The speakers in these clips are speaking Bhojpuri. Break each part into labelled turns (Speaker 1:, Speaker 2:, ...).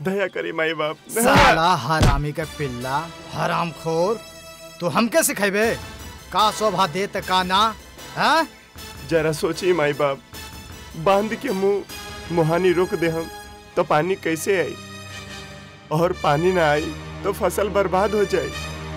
Speaker 1: दया करी माई बाप
Speaker 2: साला हरामी के पिल्ला हरामखोर तू हमके सिखेबे का शोभा दे त का ना हाँ?
Speaker 1: जरा सोची माई बाप बांध के मुंह मुहानी रोक दे हम तो पानी कैसे आई और पानी ना आई तो फसल बर्बाद हो जाए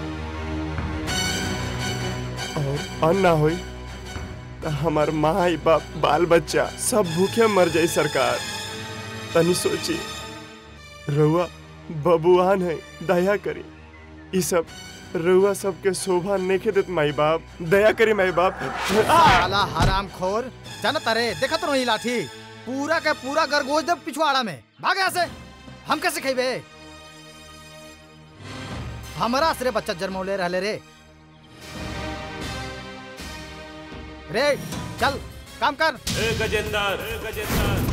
Speaker 1: और अन्न ना होई तो हमार माई बाप बाल बच्चा सब भूखे मर जाए सरकार तनी सोची रउआ बबुआन है दया करी ई सब रउआ सबके शोभा नहीं देत माई बाप दया करी माई बाप
Speaker 2: साला हरामखोर जानत रे देखत रही लाठी पूरा के पूरा गरगोज दे पिछवाड़ा में भाग यहाँ से हम कैसे खेबे हमरा से रे बच्चा जन्मौले रहले रे रे चल काम कर
Speaker 3: ए गजेंद्र ए गजेंद्र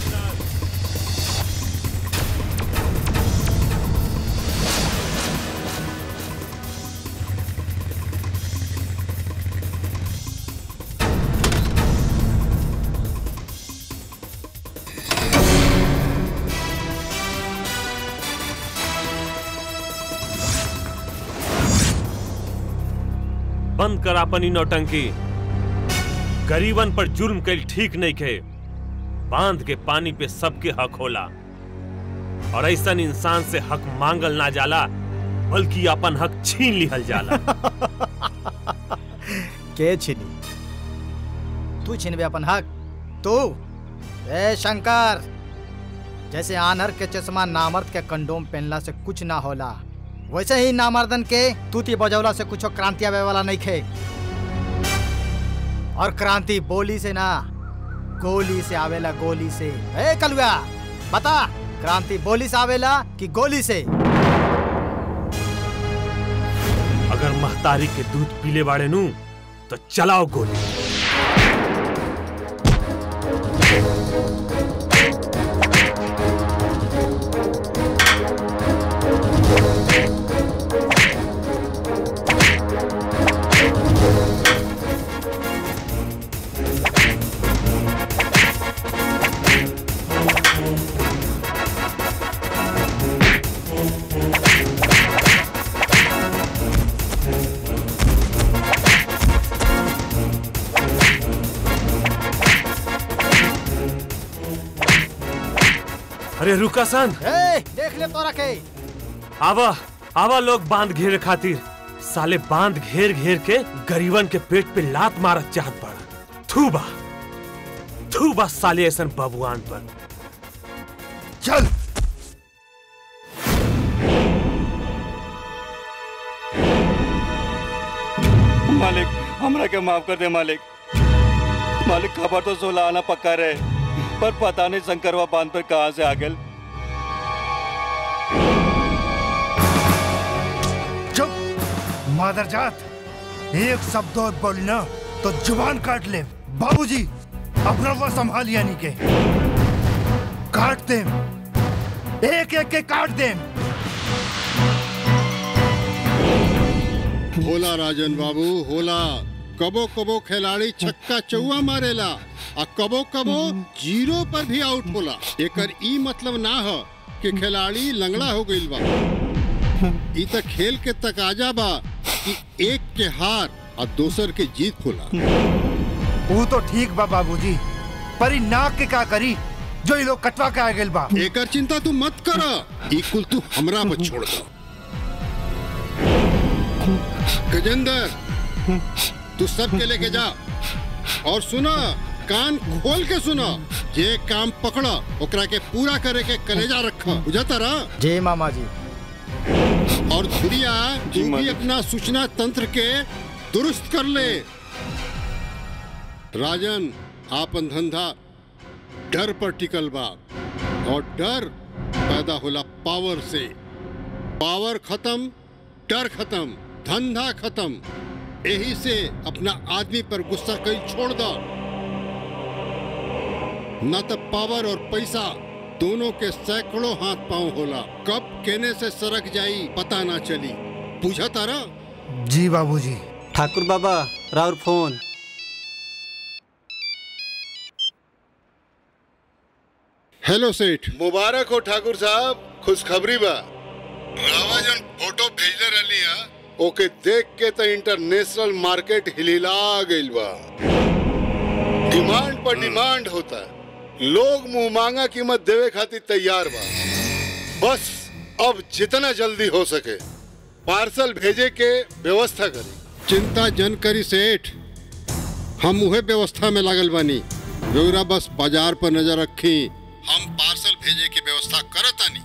Speaker 3: बंद कर अपनी नौटंकी गरीबन पर जुर्म कैल ठीक नहीं खे बांध के पानी पे सबके हक होला और ऐसा इंसान से हक मांगल ना जाला बल्कि अपन हक छीन लिहल जाला
Speaker 2: के छिनी तू छिनबे अपन हक तू ए शंकर जैसे आनर के चश्मा नामर्द के कंडोम पहनला से कुछ ना होला वैसे ही नामर्दन के तूती बजौला से कुछ क्रांति आवे वाला नहीं खे और क्रांति बोली से ना गोली से आवेला गोली से ए कलुआ बता क्रांति बोली से आवेला कि गोली से
Speaker 3: अगर महतारी के दूध पीले बाड़े नू तो चलाओ गोली अरे रुका सन
Speaker 2: ए देख ले तोरा के
Speaker 3: आवा आवा लोग बांध घेरे खातिर साले बांध घेर घेर के गरीबन के पेट पे लात मारत चाहत पड़ा थूबा थूबा साले ऐसन बबुआन पर
Speaker 2: चल
Speaker 4: मालिक हमरा के माफ कर दे मालिक मालिक खबर तो सोलह आना पक्का रहे पर पता नहीं शंकरवा बांध पर कहाँ से आ गए
Speaker 5: चुप मादरजात एक शब्द और बोलना तो जुबान काट ले बाबूजी अपना वो संभाल यानी के काट दे एक एक के काट दे
Speaker 6: होला राजन बाबू होला कबो कबो खिलाड़ी छक्का चौवा मारेला आ कबो कबो जीरो पर भी आउट होला एकर ई मतलब ना हो कि खिलाड़ी लंगड़ा हो गईल बा ई त खेल के तकाजा बा कि एक के हार और दोसर के जीत होला
Speaker 5: वो तो ठीक बा बाबूजी पर ई नाक के का करी जो ये लोग कटवा के आ गए बा
Speaker 6: एकर चिंता तू मत कर ई कुल तू हमरा पर छोड़ दो गजेंद्र तू सबके लेके जा और सुना कान खोल के सुना जे काम पकड़ा ओकरा के पूरा करे के कलेजा रखा बुझाता रहा
Speaker 2: जय मामा जी
Speaker 6: और धुरिया तू भी अपना सूचना तंत्र के दुरुस्त कर ले राजन आपन धंधा डर पर टिकल बा और डर पैदा होला पावर से पावर खत्म डर खत्म धंधा खत्म यही से अपना आदमी पर गुस्सा कहीं छोड़ दो न तो पावर और पैसा दोनों के सैकड़ों हाथ पांव होला कब केने से सरक जाई पता ना चली पूछा तारा
Speaker 5: जी बाबूजी
Speaker 7: ठाकुर बाबा राउर फोन
Speaker 6: हेलो सेठ
Speaker 8: मुबारक हो ठाकुर साहब
Speaker 6: खुशखबरी बा रावा जन फोटो भेजले रहली हा ओके देख के तो इंटरनेशनल मार्केट हिलिला गइल बा डिमांड पर डिमांड होता लोग मुंह मांगा कीमत देवे खातिर तैयार बा बस अब जितना जल्दी हो सके पार्सल भेजे के व्यवस्था करी चिंता जन करी सेठ हम उहे व्यवस्था में लागल बानी रउरा बस बाजार पर नजर रखी हम पार्सल भेजे की व्यवस्था करतानी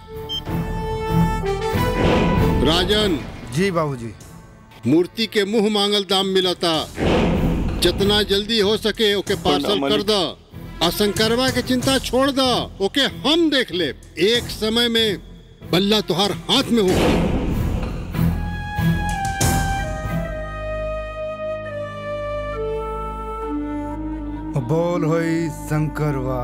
Speaker 6: राजन
Speaker 5: जी बाबूजी
Speaker 6: मूर्ति के मुंह मांगल दाम मिलता जितना जल्दी हो सके ओके पार्सल कर द असंकरवा के चिंता छोड़ द ओके हम देख ले एक समय में बल्ला तुहार हाथ में होगी
Speaker 5: बोल होई शंकरवा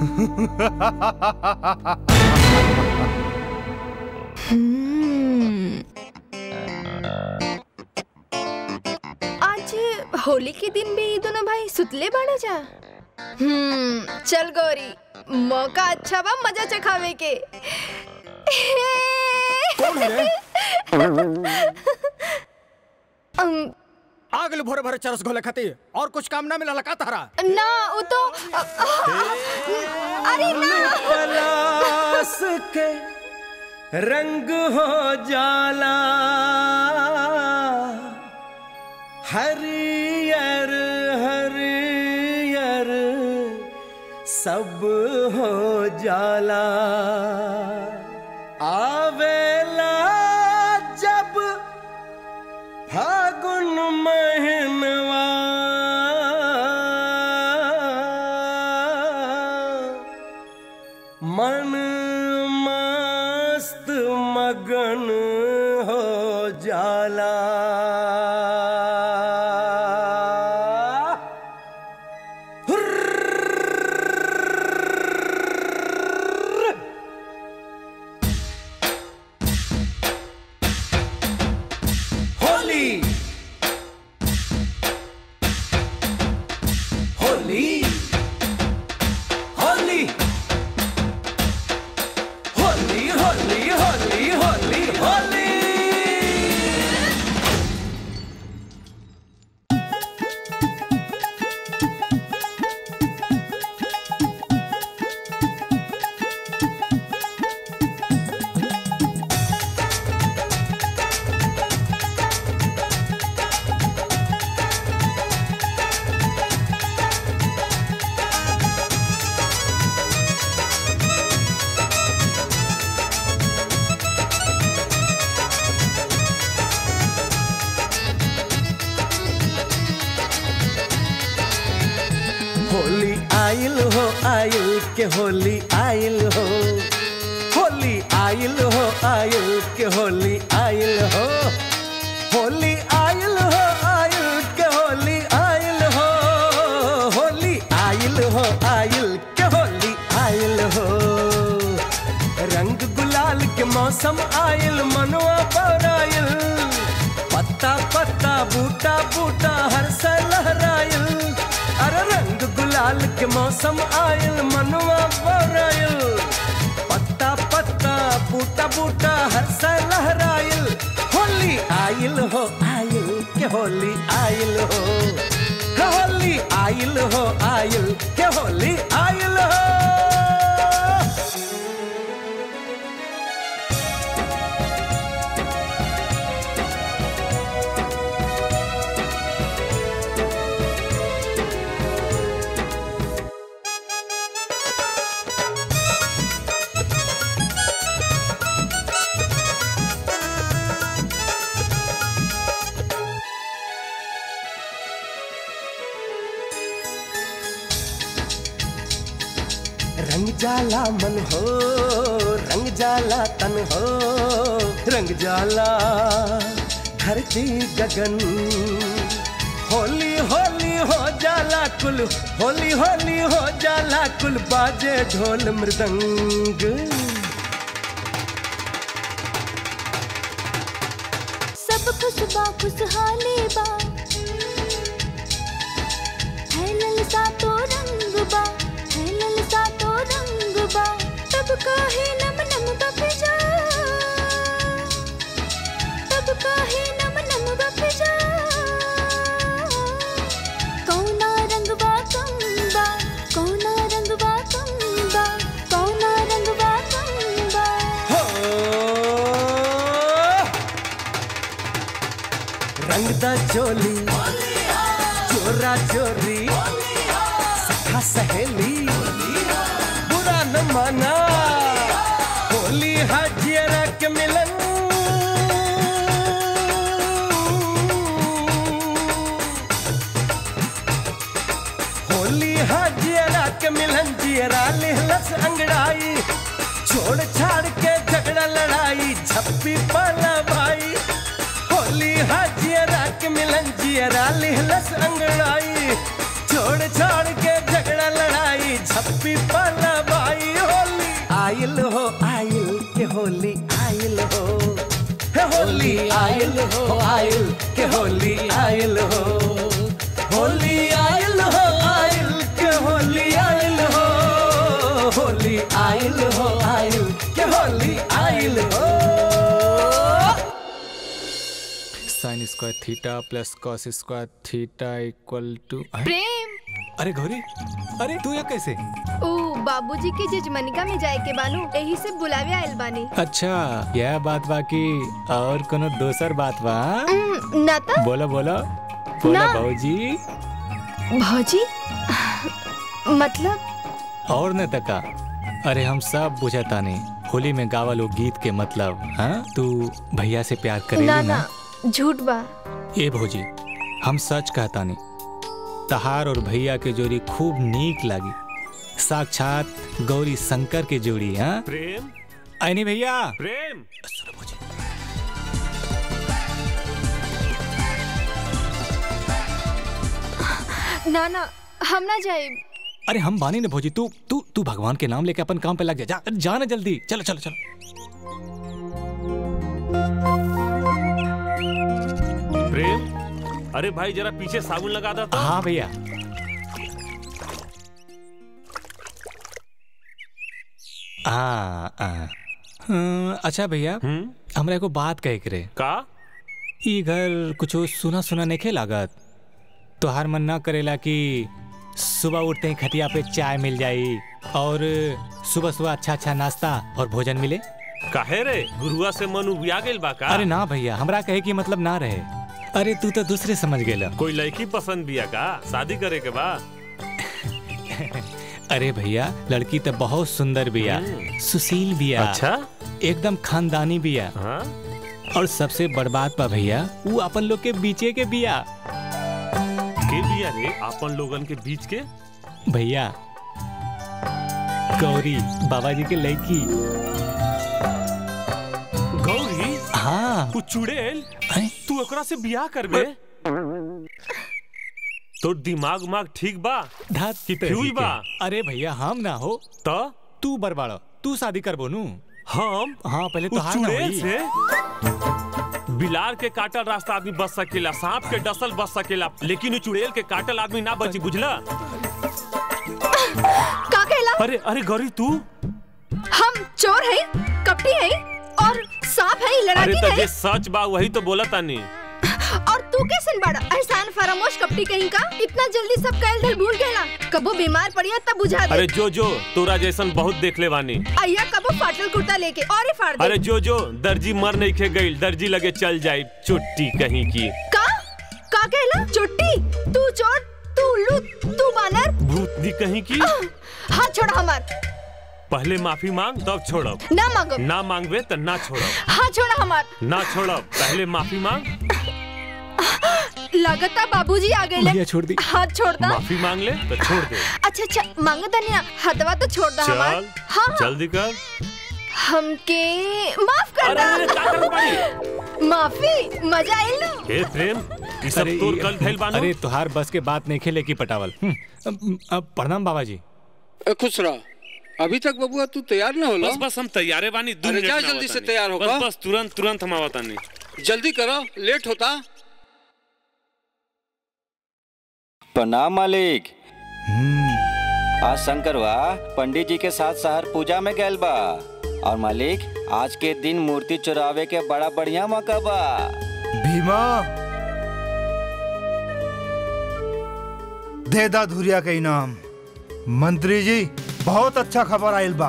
Speaker 8: आज होली के दिन भी ये दोनों भाई सुतले बाड़ा जा हम्म चल गौरी मौका अच्छा बा मजा चखावे के अम,
Speaker 2: आ गल भोरे भोरे चरस घोले खातिर और कुछ काम ना मिला का तारा
Speaker 8: ना वो तो अरे ना
Speaker 9: पलास के रंग हो जाला हरियर हरियर सब हो जाला आवेला जब फागुन महीनवा मन मस्त मगन हो जाला होली होली होली होली होली होली होली होली होली आइल हो आइल के होली आइल हो होली आइल हो आइल के होली आइल हो होली आइल हो आइल के होली आइल हो होली आइल हो आइल के होली आइल हो रंग गुलाल के मौसम आइल मनुआ पौराइल पत्ता पत्ता बूटा बूटा हर से लहराइल अरे रंग गुलाल के मौसम आइल मनुआ पौराइल पत्ता पत्ता बूटा बूटा हर से लहराइल होली आइल हो आइल के होली आइल हो के होली आइल हो आइल के होली आइल हो रंग जाला मन हो रंग जाला तन हो रंग जाला धरती गगन होली होली हो जाला कुल होली होली हो जाला कुल बाजे ढोल मृदंग
Speaker 10: सब खुशबा खुशहाली बा है ललसा तो रंग बा है ललसा तो रंग बा तब काहे नम नम का फिजा
Speaker 9: रंगदा चोली चोरा चोरी सखा सहेली बुरा न माना होली हाजियरा के मिलन होली हाजियरा के मिलन जियरा लिहलस अंगड़ाई छोड़ छाड़ के झगड़ा लड़ाई झप्पी पाला भाई होली हाजियरा के मिलन जियरा लिहलस अंगड़ाई छोड़ छाड़ के झगड़ा लड़ाई झप्पी पाला भाई होली आयल हो आयल के होली आयल हो हे होली आयल हो आयल के होली आयल हो होली आयल हो आयल के होली आयल हो होली आयल हो आयल के होली आयल हो
Speaker 11: sine square theta plus cos square theta equal to
Speaker 8: Prem
Speaker 11: अरे गौरी अरे तू ये कैसे
Speaker 8: ओ बाबूजी के जजमनिका में जाए के बानू यही से बुलावे आयल बानी
Speaker 11: अच्छा यह बात बाकी और कोनो दोसर बात बा
Speaker 8: उम, ना तो
Speaker 11: बोलो बोलो बोलो
Speaker 8: ना।
Speaker 11: भाजी
Speaker 8: भौजी मतलब
Speaker 11: और न तका अरे हम सब बुझता नहीं होली में गावा लोग गीत के मतलब हाँ तू भैया से प्यार करेगी
Speaker 8: ना
Speaker 11: ना
Speaker 8: ना झूठ बा
Speaker 11: ए भौजी हम सच कहता नहीं तहार और भैया के जोड़ी खूब नीक लगी साक्षात गौरी शंकर के जोड़ी हाँ
Speaker 3: प्रेम
Speaker 11: आईनी भैया
Speaker 3: प्रेम
Speaker 8: ना ना हम ना जाए
Speaker 11: अरे हम बानी ने भौजी तू तू तू भगवान के नाम लेके अपन काम पे लग जा जा, जा ना जल्दी चलो चलो चलो
Speaker 3: प्रेम अरे भाई जरा पीछे साबुन लगा दो तो
Speaker 11: हाँ भैया हाँ हाँ हाँ, अच्छा भैया हमरा एगो बात कहे के रे
Speaker 3: का
Speaker 11: ई घर कुछ सुना सुना नहीं लागत तोहार मन ना करेला कि सुबह उठते ही खटिया पे चाय मिल जाई और सुबह सुबह अच्छा अच्छा नाश्ता और भोजन मिले
Speaker 3: काहे रे गुरुआ से मन उबिया गेल बा का
Speaker 11: अरे ना भैया हमरा कहे कि मतलब ना रहे अरे तू तो दूसरे समझ गेला
Speaker 3: कोई लड़की पसंद बिया का शादी करे के बा
Speaker 11: अरे भैया लड़की तो बहुत सुंदर बिया सुशील बिया
Speaker 3: अच्छा
Speaker 11: एकदम खानदानी बिया
Speaker 3: हाँ?
Speaker 11: और सबसे बड़ बात बा भैया वो अपन लोग के बीचे के बिया
Speaker 3: के बिया रे अपन लोगन के बीच के
Speaker 11: भैया गौरी बाबा जी के लड़की
Speaker 3: गौरी
Speaker 11: हाँ
Speaker 3: तू चुड़ैल तू ओकरा से बियाह करबे तो दिमाग माग ठीक बा
Speaker 11: धात
Speaker 3: कि फ्यूज बा
Speaker 11: अरे भैया हम ना हो
Speaker 3: तो
Speaker 11: तू बरबाड़ो तू शादी करबो नु
Speaker 3: हम
Speaker 11: हाँ पहले तो
Speaker 3: उ
Speaker 11: हार ना
Speaker 3: चुड़ैल
Speaker 11: होई।
Speaker 3: से बिलार के काटल रास्ता आदमी बच सकेला सांप के डसल बच सकेला लेकिन उ चुड़ैल के काटल आदमी ना बची बुझला
Speaker 8: का कहला
Speaker 3: अरे अरे गौरी तू
Speaker 8: हम चोर है कपटी है और सांप है
Speaker 3: अरे
Speaker 8: लड़ाकी
Speaker 3: तो
Speaker 8: है
Speaker 3: जे सच बा वही तो बोला तानी
Speaker 8: और तू कैसन बड़ा एहसान फरामोश कपटी कहीं का इतना जल्दी सब कहल धल भूल गया कबो बीमार पड़िया तब बुझा दे
Speaker 3: अरे जो जो तोरा जैसन बहुत देख ले बानी
Speaker 8: अय्या कबो फाटल कुर्ता लेके और ही फाड़ दे
Speaker 3: अरे जो जो दर्जी मर नहीं खे गई दर्जी लगे चल जाए चुट्टी कहीं की
Speaker 8: का का कहला चुट्टी तू चोर तू उल्लू तू बानर
Speaker 3: भूतनी कहीं की
Speaker 8: हाथ छोड़ हमार
Speaker 3: पहले माफी मांग तब छोड़ब
Speaker 8: ना मांगो
Speaker 3: ना मांगबे तो ना छोड़ब
Speaker 8: हाथ छोड़ हमार
Speaker 3: ना छोड़ब पहले माफी मांग
Speaker 8: लगता बाबूजी आ गए
Speaker 11: भैया छोड़ दी
Speaker 8: हाथ छोड़ दा
Speaker 3: माफी मांग ले तो छोड़ दे
Speaker 8: अच्छा अच्छा मांगो तनी ना हथवा तो छोड़ दा हमार
Speaker 3: चल
Speaker 8: हाँ हाँ
Speaker 3: जल्दी कर
Speaker 8: हमके माफ कर दा माफी मजा आइल नु
Speaker 3: हे प्रेम ये सब
Speaker 11: अरे
Speaker 3: तोर कल थैल बानो
Speaker 11: अरे तुहार बस के बात नहीं खेले की पटावल हम्म, अब- अब प्रणाम बाबा जी
Speaker 12: ए, खुश रह अभी तक बबुआ तू तैयार ना होला
Speaker 3: बस बस हम तैयारे बानी दो
Speaker 12: अरे
Speaker 3: मिनट
Speaker 12: जा
Speaker 3: में
Speaker 12: जल्दी
Speaker 3: आवतानी।
Speaker 12: से तैयार हो
Speaker 3: बस
Speaker 12: का?
Speaker 3: बस तुरंत तुरंत हम आवतानी
Speaker 12: जल्दी करो लेट होता
Speaker 4: प्रणाम मालिक आज शंकरवा पंडित जी के साथ शहर पूजा में गैल बा और मालिक आज के दिन मूर्ति चुरावे के बड़ा बढ़िया मौका बा
Speaker 5: भीमा दे दा धुरिया के इनाम मंत्री जी बहुत अच्छा खबर आयल बा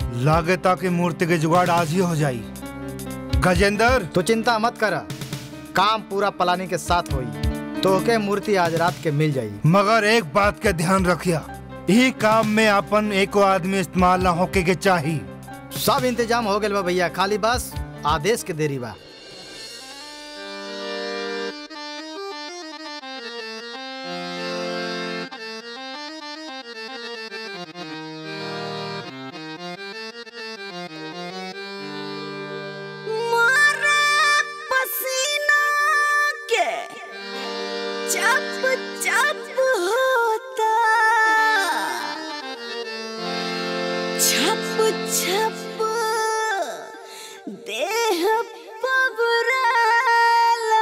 Speaker 5: लागता कि मूर्ति के जुगाड़ आज ही हो जाई गजेंद्र
Speaker 2: तो चिंता मत कर काम पूरा प्लानी के साथ होई तो के मूर्ति आज रात के मिल जाई
Speaker 5: मगर एक बात का ध्यान रखिया यही काम में अपन एको आदमी इस्तेमाल ना होके के चाहिए
Speaker 2: सब इंतजाम हो गए बा भैया खाली बस आदेश के देरी बा
Speaker 10: पसीना के चप चप होता छप छप देह पबराला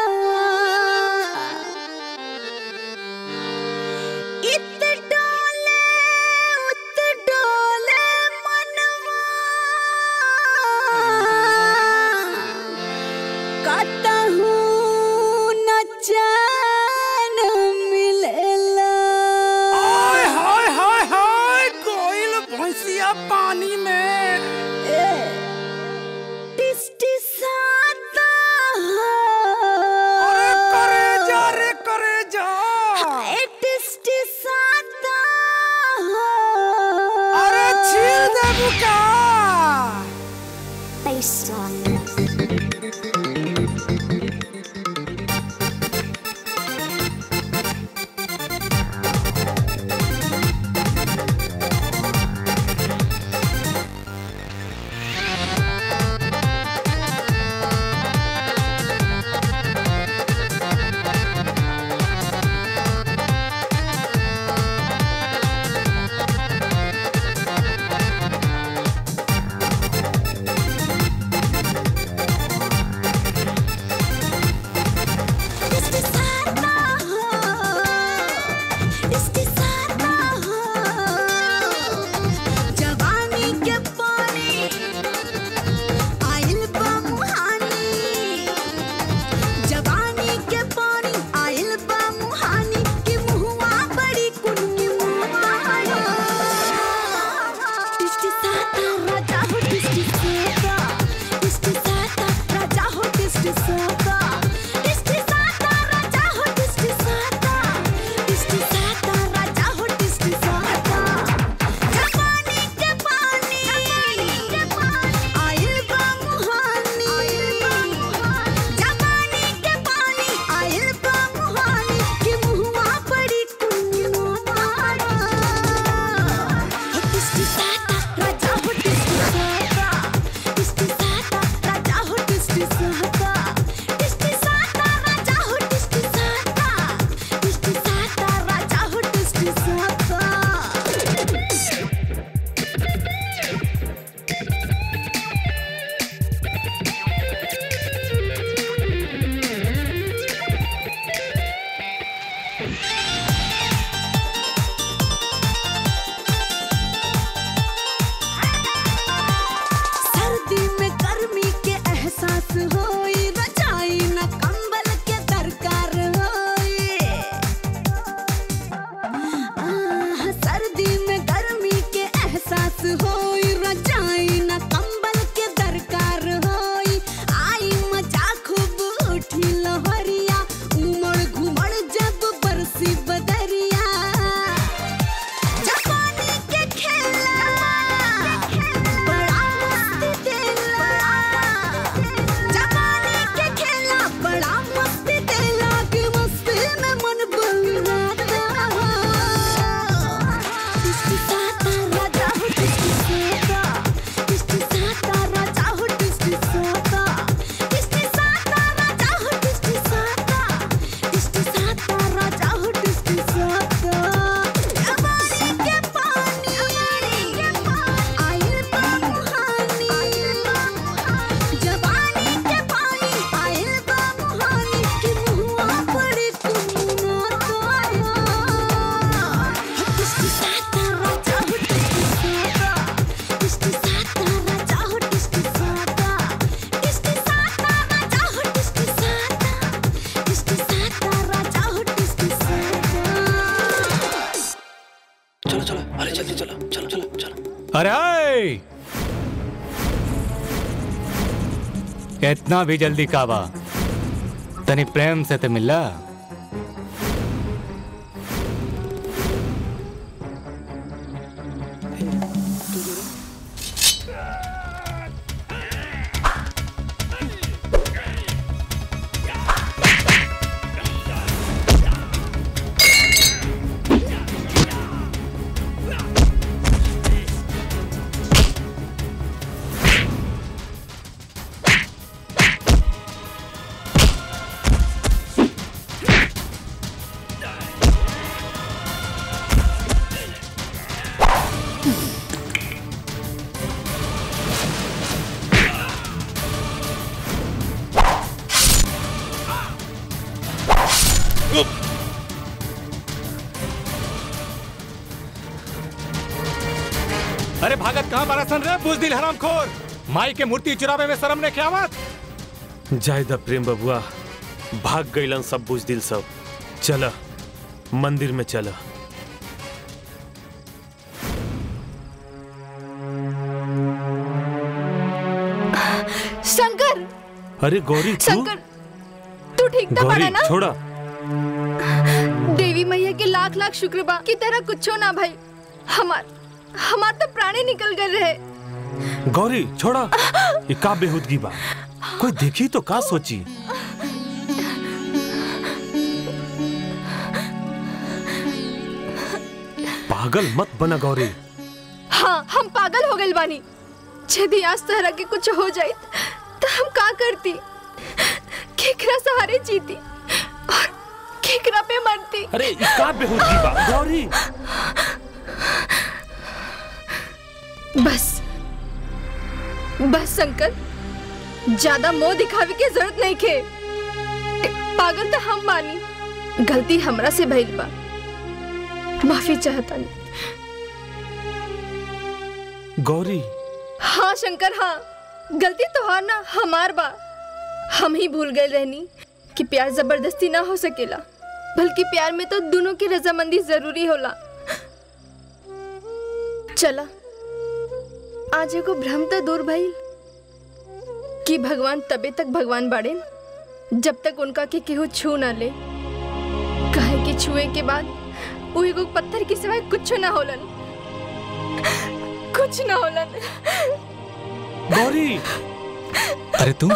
Speaker 10: इत डोले उत डोले मनवा कतहू न चैन मिलेला
Speaker 13: हाय हाय हाय हाय कोयल भैंसिया पानी में
Speaker 10: टिसटिसाता
Speaker 13: अरे करे जा रे करे जा
Speaker 10: हाय टिसटिसाता
Speaker 13: अरे छील दे बुका
Speaker 10: टिसटिसाता टिसटिसाता जवानी के पानी आइल बा मुहानी जवानी के पानी आइल बा मुहानी कि मुहुआ बड़ी कुनकी मुहानी टिसटिसाता राजा हो टिसटिसाता टिसटिसाता राजा हो टिसटिसाता टिसटिसाता राजा हो टिसटिसाता टिसटिसाता राजा हो टिसटिसाता जवानी के पानी आइल बा मुहानी जवानी के पानी आइल बा मुहानी कि मुहुआ पड़ी कुन्नी मुहानी टिसटिसाता राजा हो टिसटिसाता टिसटिसाता राजा हो टिसटिसाता टिसटिसाता राजा हो टिसटिसाता टिसटिसाता राजा हो टिसटिसाता सर्दी में गर्मी के एहसास होई रजाई न कंबल के दरकार होई आह, सर्दी में गर्मी के एहसास होई रजाई न कंबल के दरकार होई आई मजा खूब उठी लहरिया उमड़ घुमड़ जब बरसी बदरिया जवानी के खेला बड़ा मस्ती देला जवानी के खेला बड़ा मस्ती देला कि मस्ती में मन बहलाता टिसटिसाता राजा हो टिसटिसाता टिसटिसाता राजा हो टिसटिसाता टिसटिसाता राजा हो टिसटिसाता टिसटिसाता राजा हो टिसटिसाता जवानी के पानी आइल बा मुहानी जवानी के पानी आइल बा मुहानी कि मुहुआ पड़ी कुमुना टिसटिसाता राजा हो टिसटिसाता टिसटिसाता राजा हो टिसटिसाता टिसटिसाता राजा हो टिसटिसाता टिसटिसाता राजा हो टिसटिसाता
Speaker 13: चलो चलो अरे जल्दी चलो चलो चलो चलो
Speaker 11: अरे आए! इतना भी जल्दी काबा तनी प्रेम से ते मिला अरे भागत कहाँ बारा सन रे बुजदिल हराम खोर माई के मूर्ति चुरावे में शर्म ने क्या बात
Speaker 3: जायदा प्रेम बबुआ भाग गईलन सब बुझदिल सब चल मंदिर में चल
Speaker 8: शंकर
Speaker 3: अरे गौरी तू
Speaker 8: शंकर तू ठीक तो
Speaker 3: गौरी
Speaker 8: पड़ा ना
Speaker 3: छोड़ा
Speaker 8: देवी मैया के लाख लाख शुक्र बा की तरह कुछो ना भाई हमार हमार तो प्राणी निकल गए रहे
Speaker 3: गौरी छोड़ा ये का बेहुदगी बा कोई देखी तो का सोची पागल मत बना गौरी
Speaker 8: हाँ हम पागल हो गए बानी यदि आज तरह के कुछ हो जाए तो हम का करती केकरा सहारे जीती और केकरा पे मरती
Speaker 3: अरे ये का बेहुदगी बा गौरी
Speaker 8: बस बस शंकर ज्यादा मोह दिखावे की जरूरत नहीं के पागल तो हम बानी गलती हमरा से भइल बा माफी चाहता नहीं
Speaker 3: गौरी
Speaker 8: हाँ शंकर हाँ गलती तो हाँ ना हमार बा हम ही भूल गए रहनी कि प्यार जबरदस्ती ना हो सकेला बल्कि प्यार में तो दोनों की रजामंदी जरूरी होला चला आज एगो भ्रम तो दूर भइल कि भगवान तबे तक भगवान बाड़े जब तक उनका के केहू छू ना ले कहे कि छुए के बाद वो एगो पत्थर के सिवाय कुछ ना होलन कुछ ना होलन
Speaker 3: गौरी
Speaker 11: अरे तू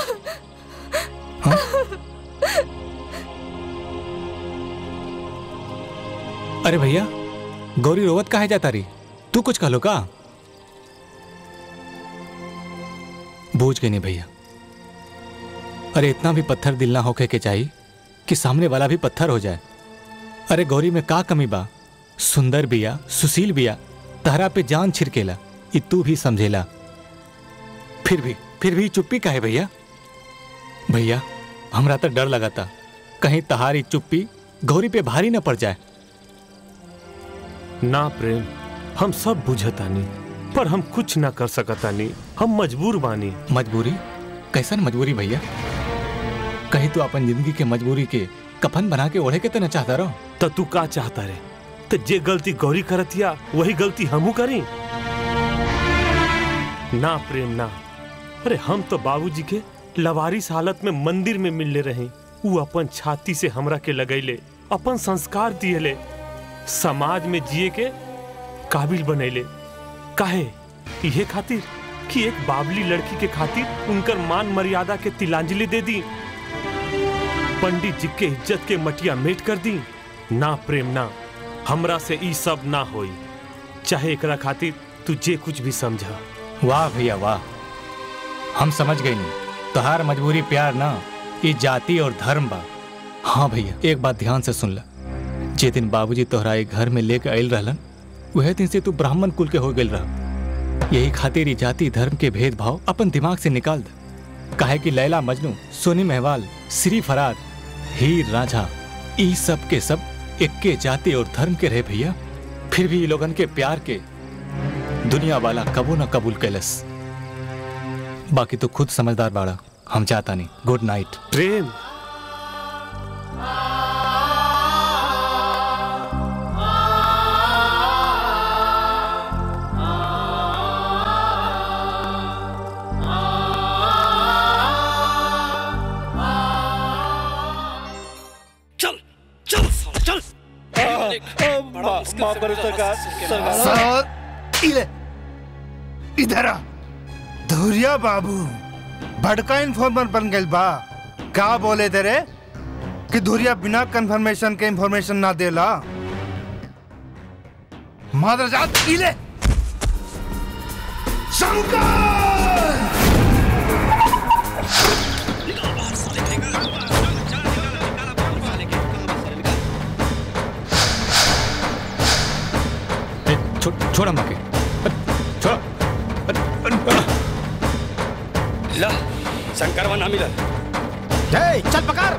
Speaker 11: अरे भैया गौरी रोवत काहे जाता रही तू कुछ कहलो का बूझ गई नहीं भैया अरे इतना भी पत्थर दिल ना होके के चाहिए कि सामने वाला भी पत्थर हो जाए अरे गौरी में का कमी बा सुंदर बिया सुशील बिया तहरा पे जान छिड़केला ई तू भी समझेला फिर भी फिर भी चुप्पी काहे भैया भैया हमरा तो डर लगाता कहीं तहारी चुप्पी गौरी पे भारी न पड़ जाए
Speaker 3: ना प्रेम हम सब बुझतानी पर हम कुछ ना कर सकतानी हम मजबूर बानी
Speaker 11: मजबूरी कैसन मजबूरी भैया कहीं तू अपन जिंदगी के मजबूरी के कफन बना के ओढ़े के तो न चाहता रहो
Speaker 3: तो तू का चाहता रे तो जे गलती गौरी करतिया वही गलती हमू करी ना प्रेम ना अरे हम तो बाबूजी के लवारिस हालत में मंदिर में मिलले रहे ऊ अपन छाती से हमरा के लगैले अपन संस्कार दिएले समाज में जिए के काबिल बनैले काहे इहे खातिर कि एक बाबली लड़की के खातिर उनकर मान मर्यादा के तिलांजलि दे दी पंडित जी के इज्जत के मटिया मेट कर दी ना प्रेम ना हमरा से ई सब ना होई चाहे एकरा खातिर तू जे कुछ भी समझा
Speaker 11: वाह भैया वाह हम समझ गए नहीं तोहार मजबूरी प्यार ना ये जाति और धर्म बा हाँ भैया एक बात ध्यान से सुन ला जे दिन बाबूजी तोहरा एक घर में लेके आयल रहलन वह दिन से तू ब्राह्मण कुल के हो गए रह यही खातिर ई जाति धर्म के भेदभाव अपन दिमाग से निकाल दे काहे कि लैला मजनू सोनी महवाल श्री फरार हीर राझा ई सब के सब इक्के जाति और धर्म के रहे भैया फिर भी ई लोगन के प्यार के दुनिया वाला कबो न कबूल कैलस बाकी तो खुद समझदार बाड़ा हम चाहता नहीं गुड नाइट
Speaker 3: प्रेम
Speaker 4: माफ करो सरकार सरकार
Speaker 5: सर इले इधर आ धुरिया बाबू बड़का इन्फॉर्मर बन गइल बा का बोले तेरे कि धुरिया बिना कंफर्मेशन के इंफॉर्मेशन ना देला मादरजात इले शंकर
Speaker 11: ए, छो, छोड़ माँ के छोड़
Speaker 13: ला शंकरवा ना मिलल
Speaker 2: जय चल पकड़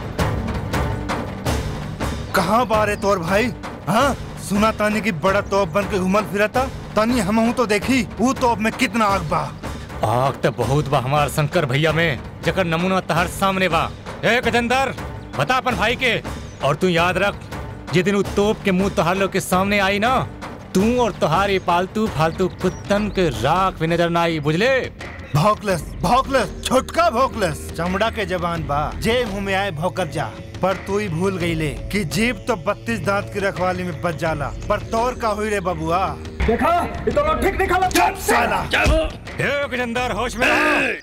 Speaker 5: कहाँ बारे तोर भाई हाँ सुना तानी की बड़ा तोप बन के घुमल फिरता तानी हम हूँ तो देखी वो तोप में कितना आग बा
Speaker 11: आग तो बहुत बा हमार शंकर भैया में जकर नमूना तहर सामने बा ए गजेंदर बता अपन भाई के और तू याद रख जिस दिन उ तोप के मुंह तोहार लोग के सामने आई ना तू और तोहार ये पालतू फालतू कुत्तन के राख भी नजर ना आई बुझले
Speaker 5: भौकलस भौकलस छोटका भौकलस चमड़ा के जवान बा जे मुंह में आए भौकर जा पर तू ही भूल गई ले कि जीप तो बत्तीस दांत की रखवाली में बच जाला पर तोर का हुई रे बबुआ
Speaker 9: देखा ये तो लोग ठीक नहीं खाला
Speaker 5: चुप साला
Speaker 11: ए गजेंदर होश में रहो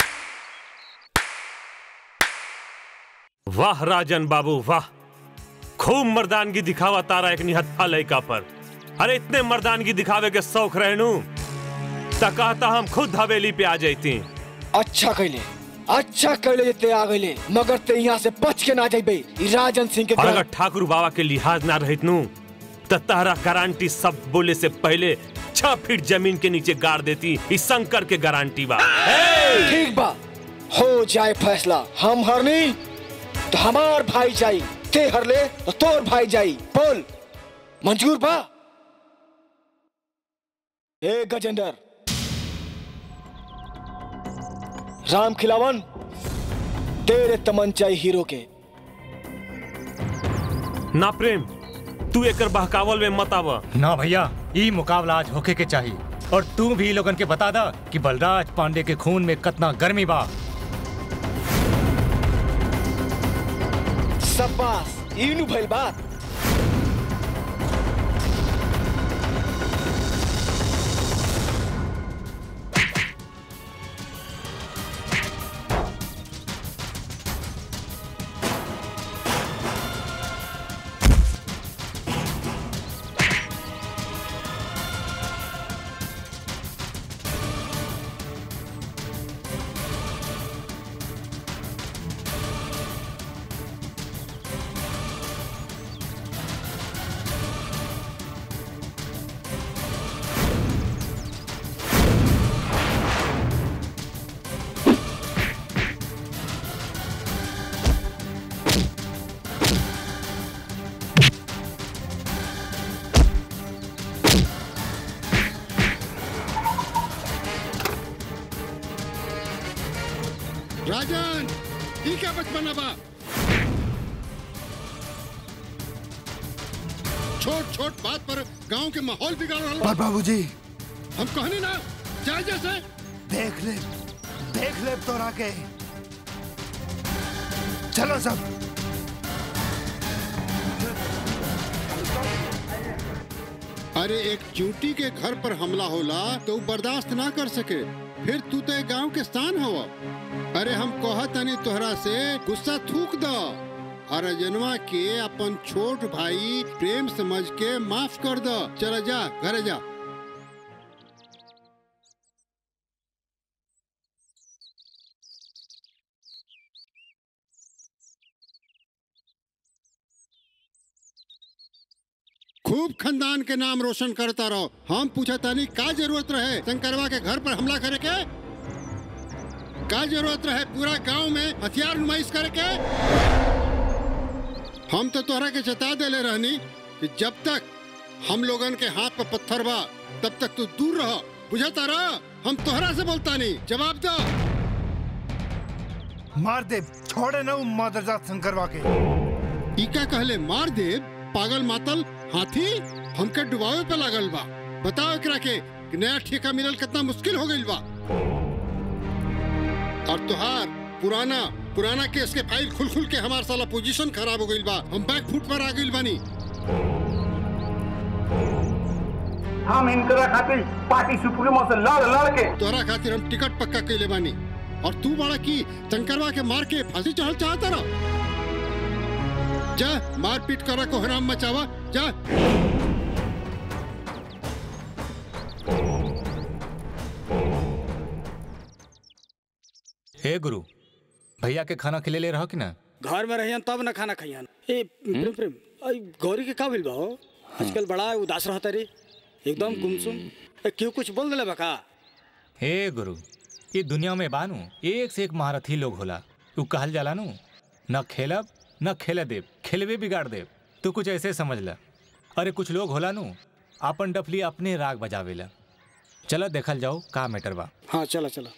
Speaker 3: वाह राजन बाबू वाह खूब मर्दानगी दिखावा तारा एक निहत्था लड़का पर अरे इतने मर्दानगी दिखावे के शौक रहनू त कहता हम खुद हवेली पे आ जाती
Speaker 13: अच्छा कैले अच्छा कैले जे ते आ गइले मगर ते यहाँ से बच के ना जाइबे ई राजन सिंह के
Speaker 3: और
Speaker 13: घर
Speaker 3: अगर ठाकुर बाबा के लिहाज ना रहित नू त तारा गारंटी सब बोले से पहले छह फीट जमीन के नीचे गाड़ देती इस शंकर के गारंटी बा
Speaker 13: ठीक बा हो जाए फैसला हम हरनी तो हमार भाई जाई ते हरले तो तोर भाई जाई बोल मंजूर बा ए गजेंद्र राम खिलावन तेरे तमंचाई हीरो के
Speaker 3: ना प्रेम तू एकर बहकावल में मत आवा
Speaker 11: ना भैया ई मुकाबला आज होके के चाहिए और तू भी लोगन के बता दा कि बलराज पांडे के खून में कितना गर्मी बा
Speaker 13: शाबाश इनु भइल बात
Speaker 6: राजन ई क्या बचपना बा छोट छोट बात पर गांव के माहौल बिगाड़ रहा
Speaker 5: पर बाबूजी
Speaker 6: हम कहनी ना जाए जैसे
Speaker 5: देख ले देख ले तोरा के चलो सब
Speaker 6: अरे एक चूटी के घर पर हमला होला तो उ बर्दाश्त ना कर सके फिर तू तो एक गांव के स्थान हवा अरे हम कहत तनी तोहरा से गुस्सा थूक द और जनवा के अपन छोट भाई प्रेम समझ के माफ कर द चला जा घरे जा खूब खानदान के नाम रोशन करता रहो हम पूछा तानी का जरूरत रहे शंकरवा के घर पर हमला करे के का जरूरत रहे पूरा गांव में हथियार नुमाइश करे के हम तो तोहरा के चेता देले रहनी कि जब तक हम लोगन के हाथ पर पत्थर बा तब तक तू दूर रह बुझता रह हम तोहरा से बोलता नहीं जवाब दो
Speaker 5: मार दे छोड़े ना मादरजात शंकरवा के
Speaker 6: ई का कहले मार दे पागल मातल हाथी हमके डुबावे पे लागल बा बताओ एकरा के कि नया ठेका मिलल कितना मुश्किल हो गइल बा और तुहार पुराना पुराना केस के फाइल खुल खुल के हमार साला पोजीशन खराब हो गइल बा हम बैक फुट पर आ गइल बानी
Speaker 14: हम इनकरा खातिर पार्टी सुप्रीमो से लड़ लड़ के
Speaker 6: तोरा खातिर हम टिकट पक्का कैले बानी और तू बड़ा की शंकरवा के मार के फांसी चढ़ल चाहता रहा जा मार पीट करा को हराम मचावा जा
Speaker 11: हे गुरु भैया के खाना खिले ले रहो कि ना
Speaker 13: घर में रहियन तब न खाना खइयन ए प्रेम प्रेम आई गौरी के का भइल बा हो आजकल बड़ा उदास रहता रे एकदम गुमसुम ए, क्यों कुछ बोल देले बका
Speaker 11: हे गुरु ये दुनिया में बानू एक से एक महारथी लोग होला तू कहल जाला नू न खेलब न खेले देव खेलवे बिगाड़ देव तू कुछ ऐसे समझ ला अरे कुछ लोग होला नू अपन डफली अपने राग बजावेला चलो देखल जाओ का मैटर बा
Speaker 13: हाँ चला चला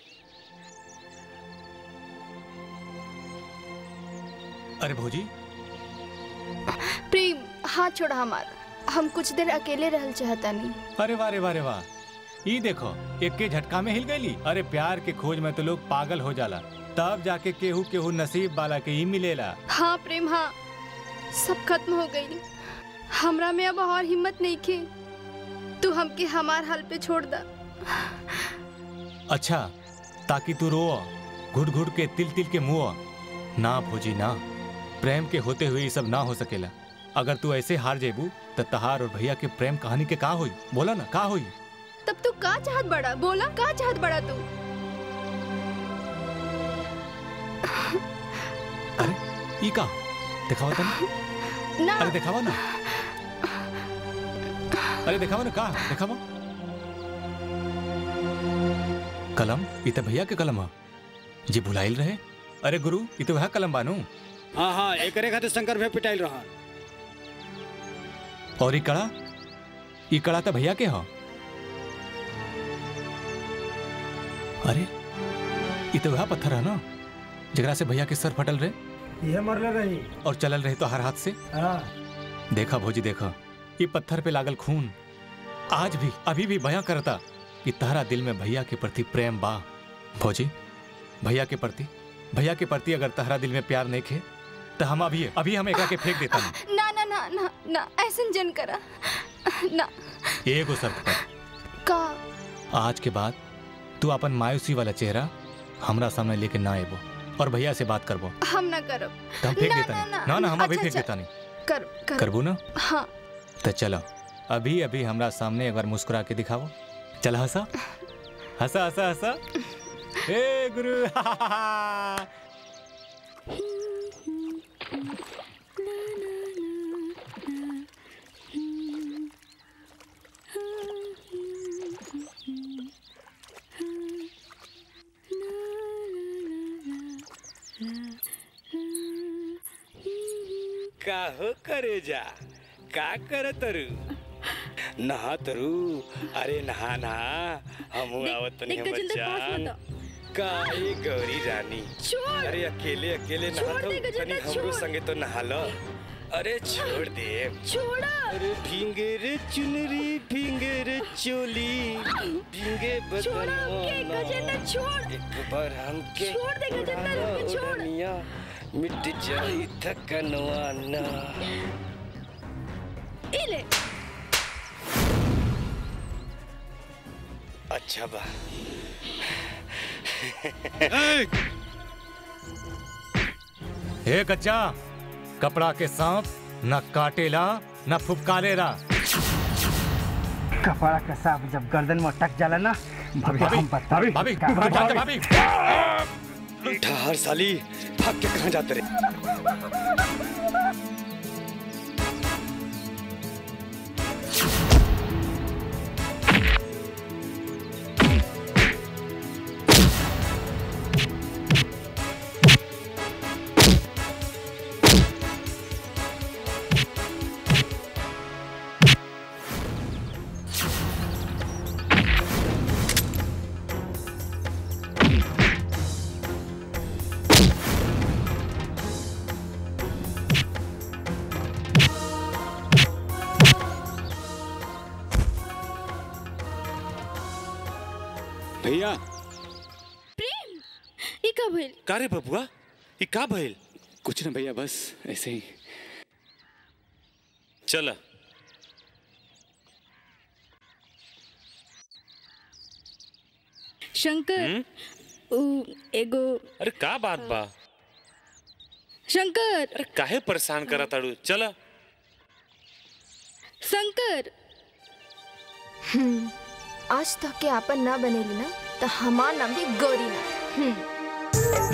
Speaker 11: अरे भौजी
Speaker 8: प्रेम हाथ छोड़ा हमार हम कुछ देर अकेले रहल चाहता नहीं
Speaker 11: अरे वाह रे वाह रे वाह ई देखो एक के झटका में हिल गईली अरे प्यार के खोज में तो लोग पागल हो जाला तब जाके केहू केहू नसीब वाला के ही मिलेला
Speaker 8: हाँ प्रेम हाँ सब खत्म हो गई हमरा में अब और हिम्मत नहीं खे तू हमके हमार हाल पे छोड़ दा
Speaker 11: अच्छा ताकि तू रो घुट घुट के तिल तिल के मुँह ना भोजी ना प्रेम के होते हुए ये सब ना हो सकेला अगर तू ऐसे हार जेबू तो तहार और भैया के प्रेम कहानी के का होई बोला ना का होई
Speaker 8: तब तू का चाहत बड़ा बोला का चाहत बड़ा तू
Speaker 11: ई का दिखावा तनी
Speaker 8: ना
Speaker 11: अरे दिखावा ना अरे दिखावा ना का दिखावा कलम ई तो भैया के कलम ह जी भुलाइल रहे अरे गुरु ई तो वह कलम बानू
Speaker 13: हाँ हाँ एकरे खातिर शंकर भे पिटाइल रहा
Speaker 11: और ई कड़ा ई कड़ा तो भैया के ह अरे ई तो वह पत्थर है ना जगरा से भैया के सर फटल रहे
Speaker 14: ये मरले रही
Speaker 11: और चलल रहे तो हर हाथ से
Speaker 14: हाँ
Speaker 11: देखा भोजी देखा ये पत्थर पे लागल खून आज भी अभी भी बयां करता कि तारा दिल में भैया के प्रति प्रेम बा भोजी भैया के प्रति भैया के प्रति अगर तहरा दिल में प्यार नहीं खे तो हम अभी अभी हम एकरा के फेंक देता हूँ
Speaker 8: ना ना ना ना ना ऐसन जन करा ना
Speaker 11: एगो शर्त पर
Speaker 8: का
Speaker 11: आज के बाद तू अपन मायूसी वाला चेहरा हमरा सामने लेके ना आएबो और भैया से बात करबो
Speaker 8: हम ना करब
Speaker 11: तो हम फेंक
Speaker 8: ना,
Speaker 11: देता
Speaker 8: ना,
Speaker 11: नहीं
Speaker 8: ना,
Speaker 11: ना ना हम अभी
Speaker 8: अच्छा,
Speaker 11: फेंक
Speaker 8: अच्छा।
Speaker 11: देता नहीं
Speaker 8: कर कर
Speaker 11: करबू ना
Speaker 8: हाँ
Speaker 11: तो चलो अभी अभी हमरा सामने एक बार मुस्कुरा के दिखाओ चल हंसा हंसा हंसा हंसा हे गुरु
Speaker 13: काहो करे जा का कर तरु नहा तरु अरे नहा नहा हम आवत नहीं
Speaker 10: देख, गजेंद्र, पास
Speaker 13: बच्चा
Speaker 10: मत
Speaker 13: काहे गौरी रानी
Speaker 10: छोड़।
Speaker 13: अरे अकेले अकेले
Speaker 10: छोड़
Speaker 13: नहा
Speaker 10: दे,
Speaker 13: तो
Speaker 10: गजेंद्र,
Speaker 13: तनी हमरो
Speaker 10: छोड़।
Speaker 13: संगे तो नहा लो अरे छोड़ दे
Speaker 10: छोड़ा
Speaker 13: अरे भींगे रे चुनरी भींगे रे चोली भींगे
Speaker 10: छोड़ा हमके,
Speaker 13: बदनवा
Speaker 10: गजेंद्र, छोड़।
Speaker 13: एक बार हमके
Speaker 10: छोड़ दे, गजेंद्र,
Speaker 13: उड़ाना
Speaker 10: हमके छोड़।
Speaker 13: उड़निया मिट जाई थकनवा ना
Speaker 10: इले
Speaker 13: अच्छा बा
Speaker 11: हे कच्चा कपड़ा के सांप न काटेला न फुफकारेला
Speaker 14: कपड़ा का सांप जब गर्दन में अटक जाला ना भाभी हम बता
Speaker 11: भाभी भाभी भाभी
Speaker 13: ठहर साली भाग के कहाँ जाते रे भैया
Speaker 10: प्रेम ई का भइल
Speaker 13: का रे बबुआ ई का भइल
Speaker 15: कुछ ना भैया बस ऐसे ही
Speaker 3: चल
Speaker 16: शंकर उ एगो
Speaker 3: अरे का बात बा
Speaker 16: शंकर
Speaker 3: अरे काहे परेशान करा ताड़ू चल
Speaker 16: शंकर
Speaker 8: हम्म, आज तक के आपन ना बनेली ना तो हमार नाम भी गौरी ना हम्म।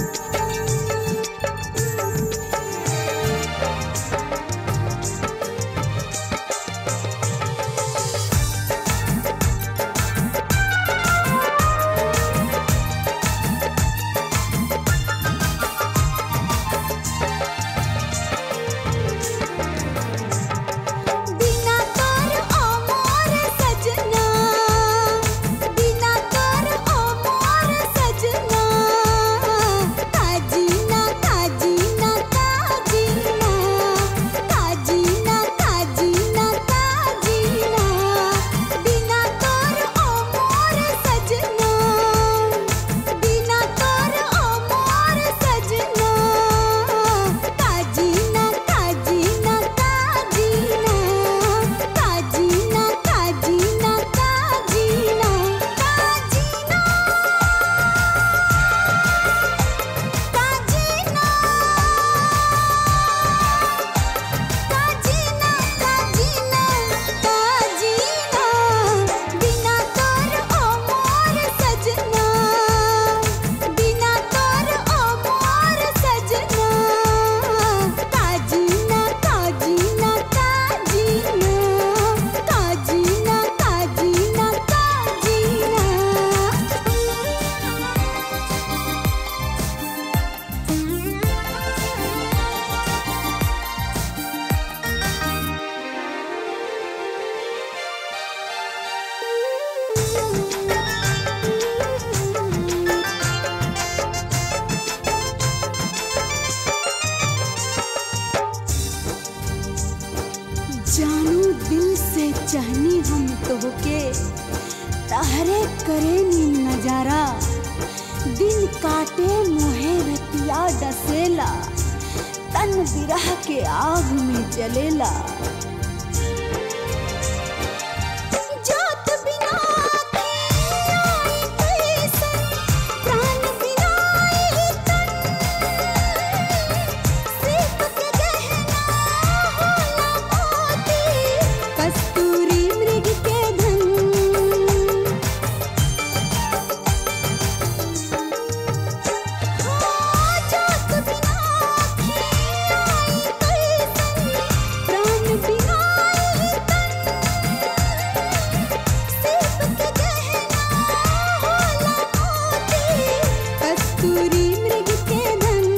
Speaker 10: बिना तोर ओ मोर सजना बिना तोर ओ मोर सजना काजीना काजीना काजीना काजीना काजीना काजीना बिना तोर ओ मोर सजना बिना तोर ओ मोर सजना काजीना काजीना काजीना काजीना काजीना काजीना काजीना काजीना काजीना काजीना काजीना बिना तोर ओ मोर सजना बिना तोर ओ मोर सजना काजीना काजीना काजीना काजीना काजीना काजीना जानू दिल से चाहनी हम तोहके तहरे करे नी नजारा दिन काटे मोहे रतिया डसेला तन बिरह के आग में जलेला जोत बिना के आई कैसन, प्राण बिना आई तन, सीप के गहना होला मोती, कस्तूरी मृग के धन प्राण बिना कस्तूरी मृग के धन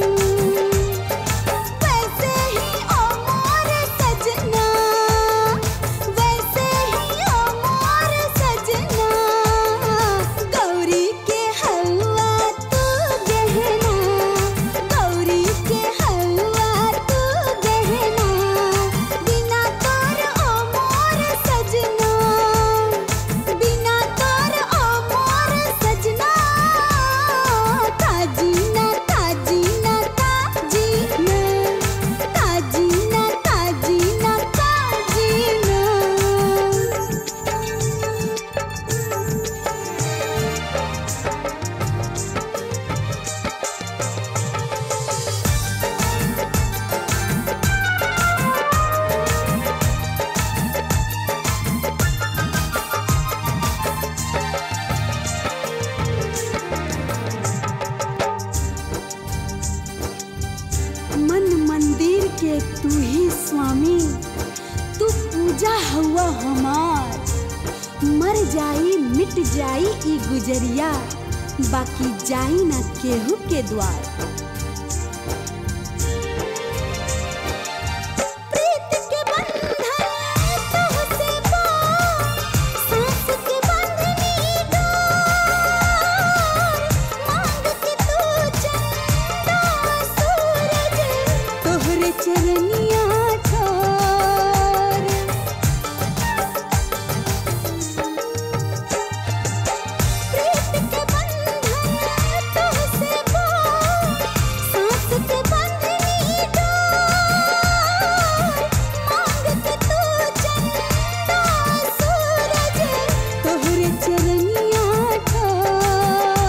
Speaker 10: वैसे ही ओ मोर सजना वैसे ही ओ मोर सजना गौरी के हलवा तू गहना गौरी के हलवा तू गहना बिना तोर ओ मोर सजना बिना तोर ओ मोर सजना ताजीना ताजीना ताजीना ताजीना ताजीना ताजीना मन मंदिर के तू ही स्वामी तू पूजा हुआ हमार मर जाई मिट जाई ई गुजरिया बाकी जाई ना केहू के द्वार प्रीत के बंधन तोहसे पार, सांस के बंधनी डोर, मांग के तू चंदा सूरज, तोहरे चरनिया ठोर प्रीत के बंधन तोहसे पार, सांस के बंधनी डोर, मांग के तू चंदा सूरज, तोहरे चरनिया ठोर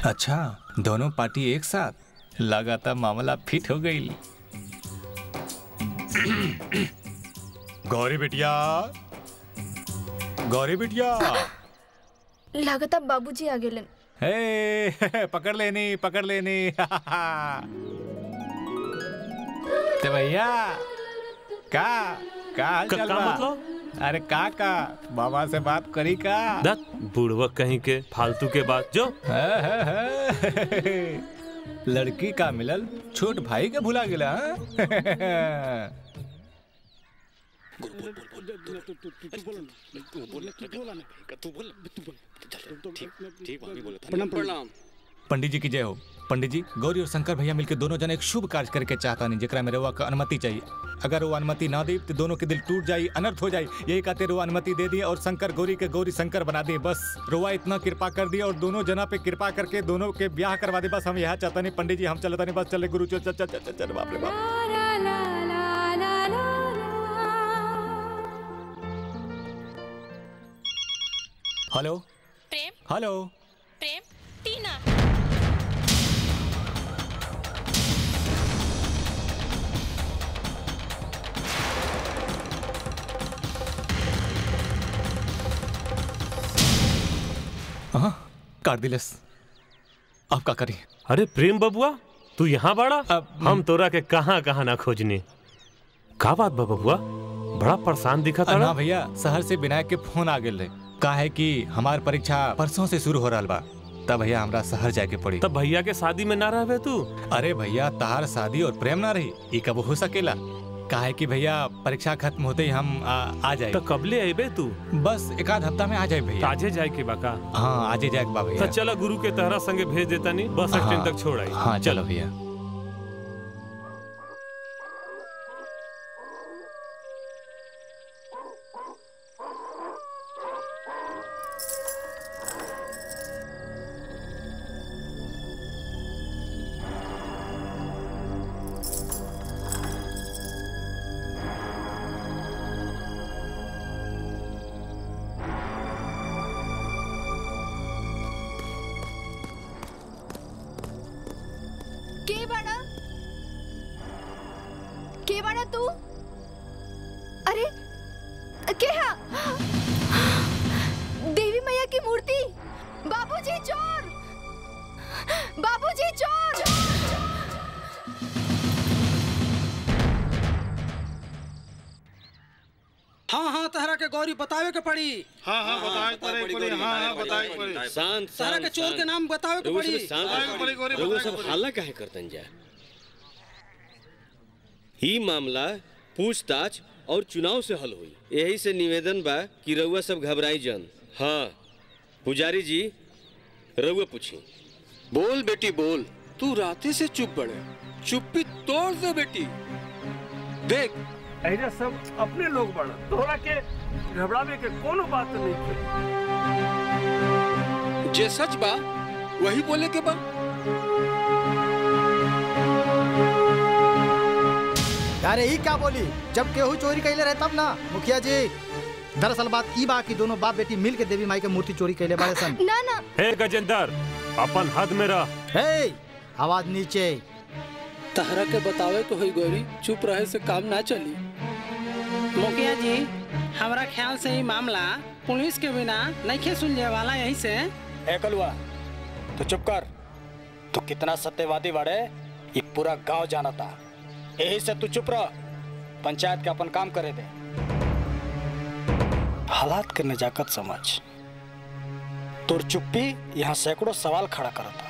Speaker 11: अच्छा दोनों पार्टी एक साथ लगातार मामला फिट हो गई गौरी बिटिया गौरी बिटिया
Speaker 8: लागता बाबूजी आ गेलन
Speaker 11: हे पकड़ लेनी पकड़ लेनी तो भैया का का हाल
Speaker 3: का-
Speaker 11: चाल
Speaker 3: का
Speaker 11: बा?
Speaker 3: मतलब?
Speaker 11: अरे का का बाबा से बात करी का
Speaker 3: दत बुढ़वक कहीं के फालतू के बात जो
Speaker 11: है, है, है। लड़की का मिलल छोट भाई के भुला गेला हाँ?
Speaker 12: प्रणाम प्रणाम
Speaker 11: पंडित जी की जय हो पंडित जी गौरी और शंकर भैया मिलकर दोनों जन एक शुभ कार्य करके चाहता नहीं जेकरा में रउआ का अनुमति चाहिए अगर वो अनुमति ना दी तो दोनों के दिल टूट जाई अनर्थ हो जाई यही कहते रुआ अनुमति दे दी और शंकर गौरी के गौरी शंकर बना दी बस रुआ इतना कृपा कर दी और दोनों जना पे कृपा करके दोनों के ब्याह करवा दे बस हम यहाँ चाहता नहीं पंडित जी हम चलता नहीं बस चले गुरु चल चल चल चल चल बाप रे बाप हेलो
Speaker 17: प्रेम
Speaker 11: हेलो
Speaker 17: प्रेम टीना
Speaker 11: हाँ काट दिलस अब का करी
Speaker 3: अरे प्रेम बबुआ तू यहाँ बाड़ा हम तोरा के कहाँ कहाँ ना खोजने का बात बा बबुआ बड़ा परेशान दिखा था
Speaker 11: ना भैया शहर से विनायक के फोन आ गेल रहे का है कि हमार परीक्षा परसों से शुरू हो रहा बा तब भैया हमरा शहर जाके पड़ी
Speaker 3: तब भैया के शादी में ना रहबे तू
Speaker 11: अरे भैया तहार शादी और प्रेम ना रही ये कब हो सकेला का है कि भैया परीक्षा खत्म होते ही हम आ, आ जाए
Speaker 3: तो कबले अबे तू
Speaker 11: बस एक आध हफ्ता में आ जाए भैया
Speaker 3: आजे जाए के बाका
Speaker 11: हाँ आजे जाए बा
Speaker 3: तो
Speaker 11: भैया
Speaker 3: चला गुरु के तहरा संगे भेज देता नहीं बस स्टैंड
Speaker 11: हाँ,
Speaker 3: तक छोड़ आई
Speaker 11: हाँ चलो भैया
Speaker 8: के बड़ा के बड़ा तू अरे के हा देवी मैया की मूर्ति बाबूजी चोर बाबूजी चोर
Speaker 18: हाँ हाँ तहरा के गौरी बतावे के पड़ी
Speaker 6: हाँ हाँ बताए पड़े पड़े हाँ हाँ बताए पड़े
Speaker 13: शांत
Speaker 18: तहरा के चोर के नाम बतावे के
Speaker 13: रघु
Speaker 18: पड़ी
Speaker 13: सब शांत
Speaker 6: बताए पड़े, गौरी,
Speaker 13: रघु
Speaker 6: बताए
Speaker 13: सब
Speaker 6: पड़े।
Speaker 13: हल्ला काहे करतन जा ई मामला पूछताछ और चुनाव से हल हुई यही से निवेदन बा कि रउआ सब घबराई जन हाँ पुजारी जी रउआ पूछी
Speaker 12: बोल बेटी बोल तू राते से चुप पड़े चुप्पी तोड़ दे बेटी देख
Speaker 19: ऐजा सब अपने लोग बड़ा तोहरा के घबरावे के कोनो बात नहीं के
Speaker 12: जे सच बा वही बोले के बा
Speaker 2: अरे ही क्या बोली जब केहू चोरी कैले रहे तब ना मुखिया जी दरअसल बात ई बा कि दोनों बाप बेटी मिल के देवी माई के मूर्ति चोरी कैले बाड़े सन
Speaker 8: ना ना
Speaker 3: हे गजेंद्र अपन हद में रह
Speaker 2: हे आवाज नीचे
Speaker 18: तहरा के बतावे के होई गौरी चुप रहे से काम ना चली
Speaker 20: मुखिया जी हमारा ख्याल से ही मामला पुलिस के बिना नहीं सुलझे वाला यही से
Speaker 13: ए कलुआ तू चुप कर तू कितना सत्यवादी बाड़े ये पूरा गांव जाना था यही से तू चुप रह पंचायत के अपन काम करे दे हालात के नजाकत समझ तोर चुप्पी यहाँ सैकड़ों सवाल खड़ा करता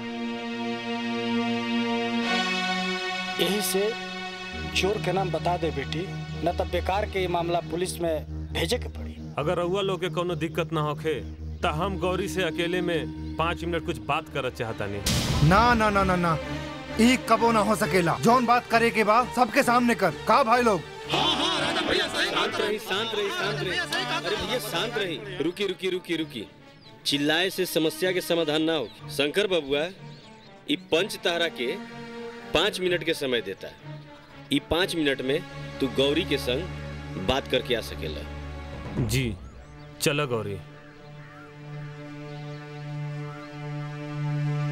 Speaker 13: यही से चोर के नाम बता दे बेटी न तब बेकार के ये मामला पुलिस में भेजे के पड़ी
Speaker 3: अगर रउआ लोग के कोनो दिक्कत ना होखे तो हम गौरी से अकेले में पाँच मिनट कुछ बात करत चाहता नहीं
Speaker 5: ना ना ना ना ना ई कबो ना हो सकेला जौन बात करे के बाद सबके सामने कर का भाई लोग
Speaker 13: शांत रही शांत रही शांत रही अरे भैया शांत रही रुकी रुकी रुकी रुकी चिल्लाए से समस्या के समाधान ना हो शंकर बबुआ ई पंच तारा के पाँच मिनट के समय देता है ई पाँच मिनट में तू गौरी के संग बात करके आ सकेला
Speaker 3: जी चलो गौरी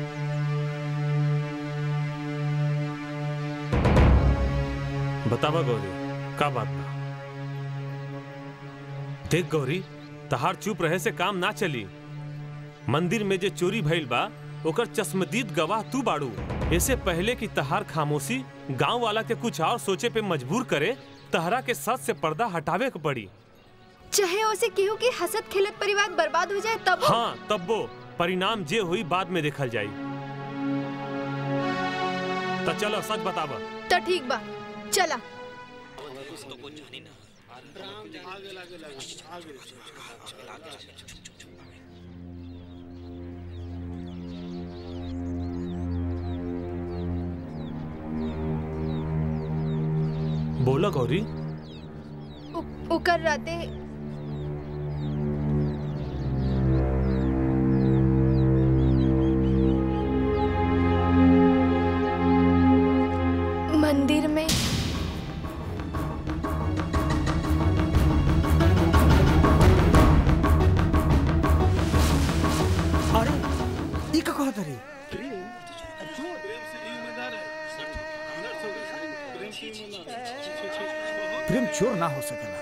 Speaker 3: बतावा गौरी का बात बा देख गौरी तहार चुप रहे से काम ना चली मंदिर में जे चोरी भइल बा ओकर चश्मदीद गवाह तू बाड़ू ऐसे पहले कि तहार खामोशी गांव वाला के कुछ और सोचे पे मजबूर करे तहरा के सच से पर्दा हटावे के पड़ी
Speaker 8: चाहे उसे केहू के हसत खेलत परिवार बर्बाद हो जाए तब
Speaker 3: हाँ तब्बो परिणाम जे हुई बाद में देखल जाई तो चलो सच बतावा
Speaker 8: तो ठीक बा चला
Speaker 3: बोला गौरी
Speaker 8: उ- उकर राते मंदिर में
Speaker 9: अरे ई का कहत रे
Speaker 14: प्रेम चोर ना हो सकेला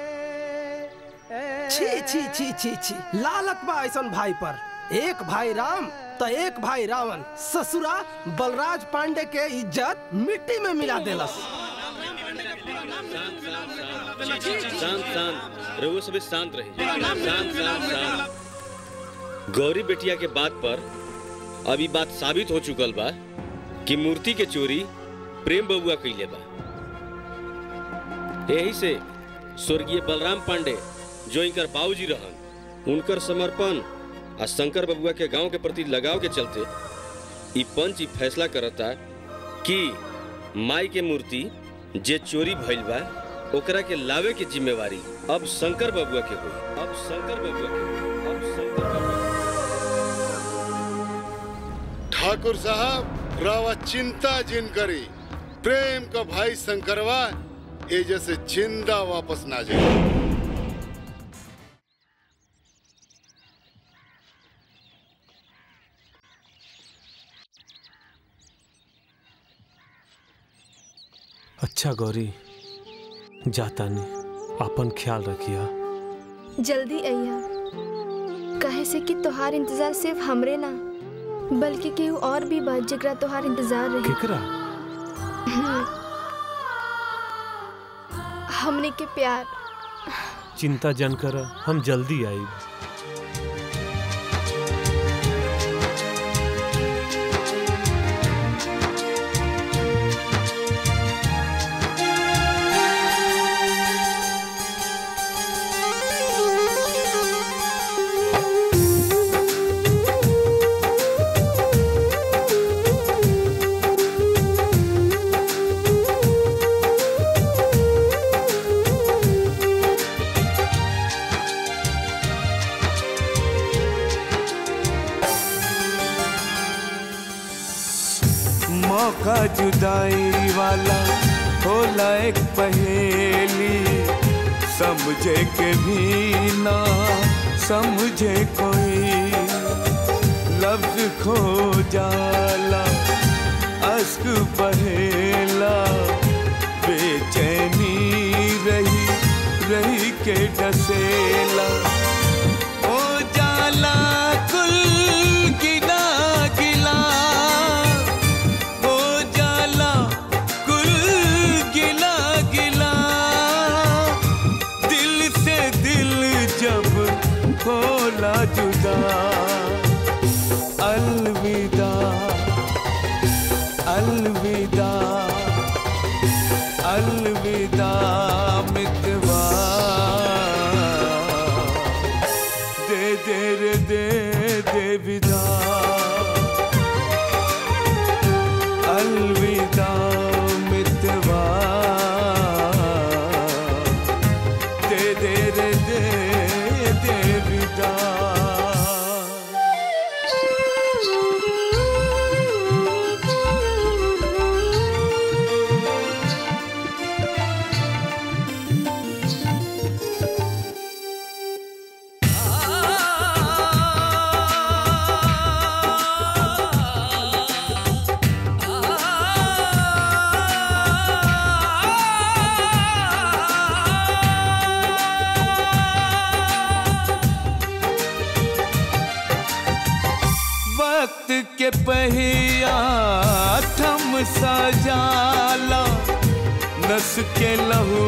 Speaker 21: छी छी छी छी छी लालत बा ऐसन भाई पर एक भाई राम तो एक भाई रावण ससुरा बलराज पांडे के इज्जत मिट्टी में मिला देलस
Speaker 13: शांत शांत रघु सभी शांत रहे शांत शांत शांत गौरी बेटिया के बात पर अभी बात साबित हो चुकल बा कि मूर्ति के चोरी प्रेम बबुआ कैले बा यही से स्वर्गीय बलराम पांडे जो इनकर बाबूजी रहन उनकर समर्पण आ शंकर बबुआ के गांव के प्रति लगाव के चलते ई पंच ई फैसला करता कि माई के मूर्ति जे चोरी भइल बा ओकरा के लावे के जिम्मेवारी अब शंकर बबुआ के होई अब शंकर बबुआ के होई अब शंकर बबुआ
Speaker 6: ठाकुर साहब रावा चिंता जिन करी प्रेम का भाई शंकरवा ए जैसे जिंदा वापस ना जाए
Speaker 3: अच्छा गौरी जाता नहीं अपन ख्याल रखिया
Speaker 8: जल्दी अइहा कहे से कि तोहार इंतजार सिर्फ हमरे ना बल्कि केहू और भी बा जेकरा तोहार इंतजार रही
Speaker 3: केकरा
Speaker 8: हम्म। हमने के प्यार
Speaker 3: चिंता जन कर हम जल्दी आई
Speaker 22: मौका जुदाई वाला होला एक पहेली समझे के भी ना समझे कोई लफ्ज खो जाला अश्क बहेला बेचैनी रही रही के डसेला ओ जाला कुल गिला गिला ओ जाला कुल गिला गिला दिल से दिल जब होला जुदा अलविदा वक्त के पहिया थम सा जाला नस के लहू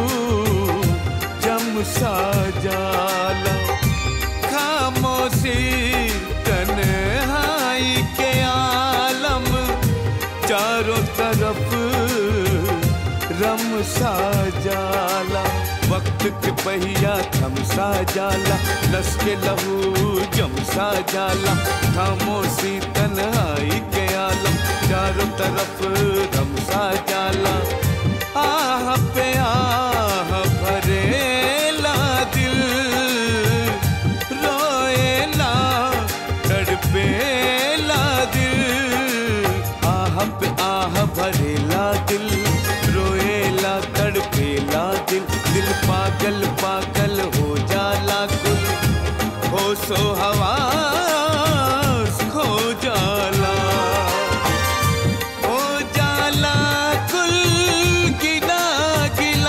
Speaker 22: जम सा जाला खामोशी तन्हाई के आलम चारों तरफ रम सा जाला वक्त के पहिया थम सा जाला नस के लहू जम सा जाला खामोशी तन्हाई के आलम चारों तरफ रम सा जाला आह पे आह भरेला दिल रोएला तड़पेला दिल आह पे आह भरेला दिल रोएला तड़पेला दिल दिल पागल पागल हो जाला कुल हो सो हवा खो जाला हो जाला कुल गिला गिला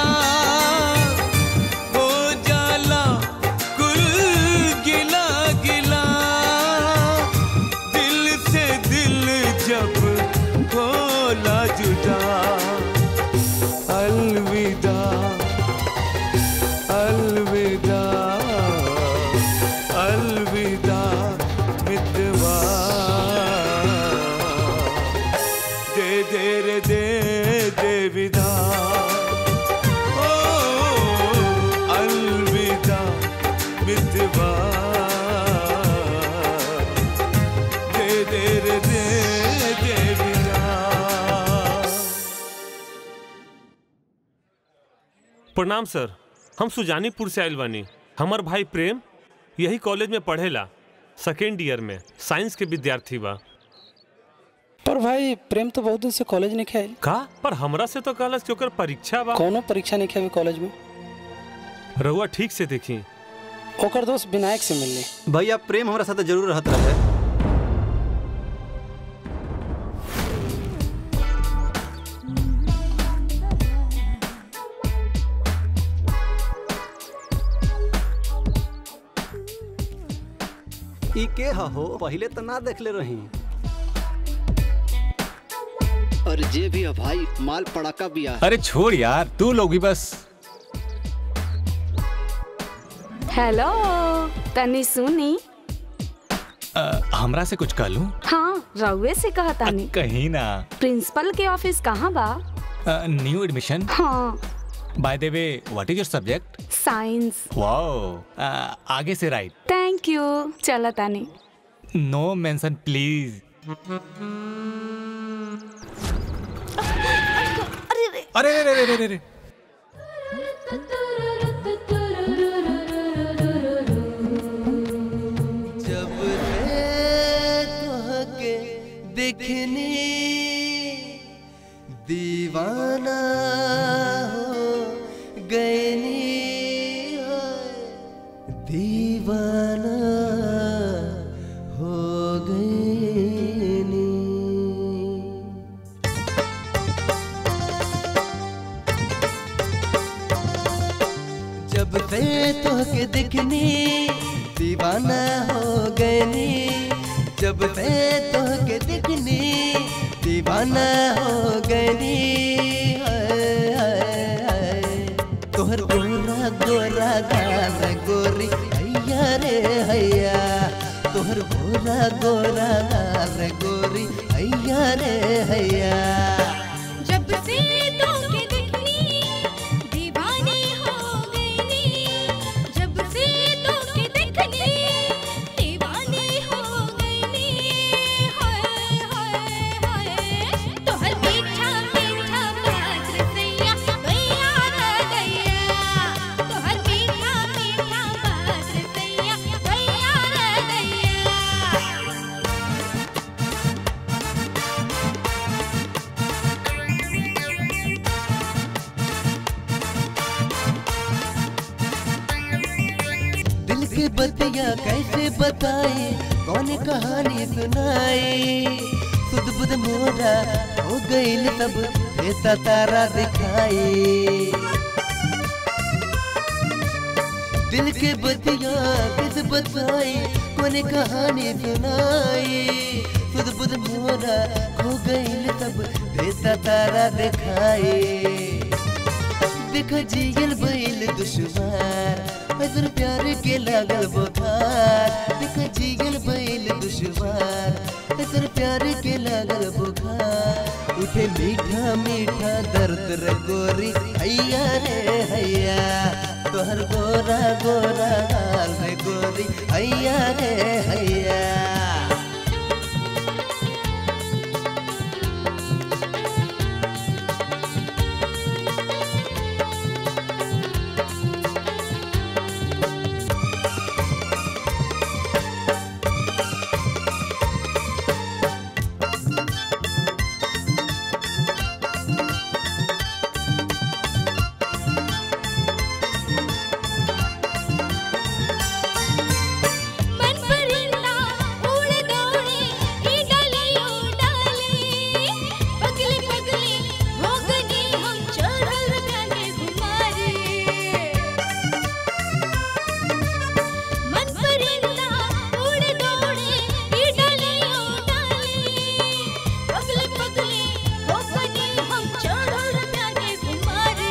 Speaker 22: हो जाला कुल गिला गिला दिल से दिल जब होला जुदा अलविदा अलविदा अलविदा मितवा दे दे रे दे दे विदा ओ अलविदा मितवा दे दे रे दे दे विदा
Speaker 3: प्रणाम सर हम सुजानीपुर से आयल बानी हमर भाई प्रेम यही कॉलेज में पढ़ेला सेकेंड ईयर में साइंस के विद्यार्थी बा
Speaker 18: पर भाई प्रेम तो बहुत दिन से कॉलेज नहीं खेल
Speaker 3: का पर हमरा से तो कहलस कि ओकर परीक्षा बा
Speaker 18: कोनो परीक्षा नहीं खेवे कॉलेज में
Speaker 3: रहुआ ठीक से देखी
Speaker 18: ओकर दोस्त विनायक से मिलली
Speaker 1: भैया प्रेम हमारा साथ जरूर रहत रहे ई के ह हो पहले तो ना देखले रही
Speaker 7: और जे भी है भाई माल पड़ाका भी है
Speaker 11: अरे छोड़ यार तू लोग भी बस
Speaker 23: हेलो तनी सुनी
Speaker 11: अ, हमरा से कुछ कह लूं
Speaker 23: हाँ रउए से कहा तानी
Speaker 11: कहीं ना
Speaker 23: प्रिंसिपल के ऑफिस कहाँ बा
Speaker 11: न्यू एडमिशन
Speaker 23: हाँ
Speaker 11: by the way what is your subject
Speaker 23: science
Speaker 11: wow आगे से राइट
Speaker 23: थैंक यू चला तानी
Speaker 11: नो मेंशन प्लीज अरे अरे अरे अरे अरे
Speaker 24: जब से तोहके देखनी दीवाना हो गईनी हो दीवाना हो गईनी जब से तोहके देखनी दीवाना हो गईनी जब से तोहके देखनी दीवाना हो गईनी हाय, हाय, हाय। तोहर गोरा गोरा गाल गोरी हैया रे हैया तोहर गोरा गोरा गाल गोरी हैया रे हैया
Speaker 10: जब से तोके देखनी दीवानी हो गईनी जब से तोके देखनी दीवानी हो गईनी हाय हाय हाय तोहर मीठा मीठा बात रसैया गैया रे गैया तोहर मीठा मीठा बात रसैया गैया रे गैया
Speaker 24: दिल की बतिया कैसे बताए कौन कहानी सुनाए खुद बुद मोरा हो गईल तब ऐसा तारा दिखाए दिल के बतिया किस बताए कौन कहानी सुनाए सब देता तारा दिखाई देख जियल बैल दुश्मन अगर प्यार के लागल बुखार देख जियल बैल दुश्मन अगर प्यार के लागल बुखार उठे मीठा मीठा दर्द रे गोरी हैया रे हैया तोहर गोरा गोरा गाल रे गोरी हैया रे हैया
Speaker 10: मन परिंदा उड़ दौड़े ई डालियो डाली पगले पगले हो गए हम चढ़ल गाने घुमारे मन परिंदा उड़ दौड़े ई डालियो डाली पगले पगले हो गए हम चढ़ल गाने घुमारे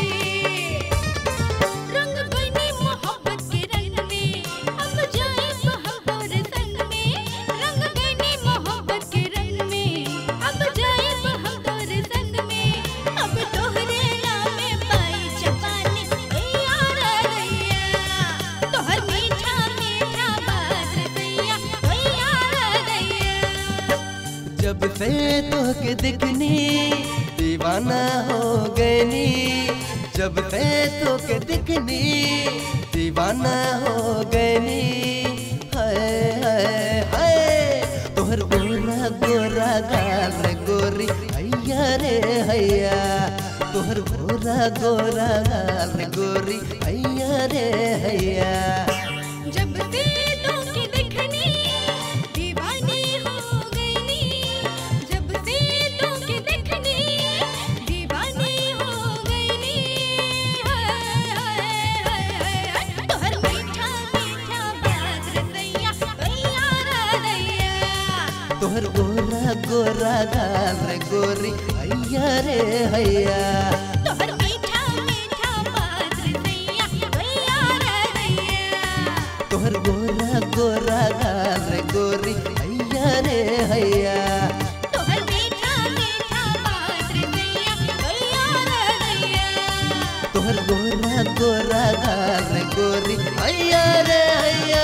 Speaker 10: रंग बनी मोहब्बत के रंग में अब जाए हम तोरे संग में रंग बनी मोहब्बत के रंग में अब जाए हम तोरे संग में अब तोहरे नामे पाई जवानी ए यार रैया तोहर मीठा मीठा बात दैया ओ यार रैया
Speaker 24: जब से तोहके दिखनी दीवाना हो गईनी जब से तोहके दिखनी दीवाना हो गईनी हाय हाय हाय तोहर गोरा गोरा गाल रे गोरी हैया रे हैया तोहर गोरा गोरा गाल रे गोरी हैया रे हैया
Speaker 10: जब से तोके दिखनी दीवानी हो गईनी जब से तोके दिखनी दीवानी हो गईनी हाय हाय हाय हाय तोहर मीठा मीठा बात रसैया भैया रैया
Speaker 24: तोहर गोरा गोरा गाल रे गोरी हैया रे हैया
Speaker 10: तोहर मीठा मीठा बात रसैया भैया रैया
Speaker 24: तोहर गोरा गोरा गाल रे गोरी हैया रे हैया
Speaker 10: तोहर मीठा मीठा बात रसैया भैया रैया
Speaker 24: तोहर गोरा गोरा गाल रे गोरी हैया रे हैया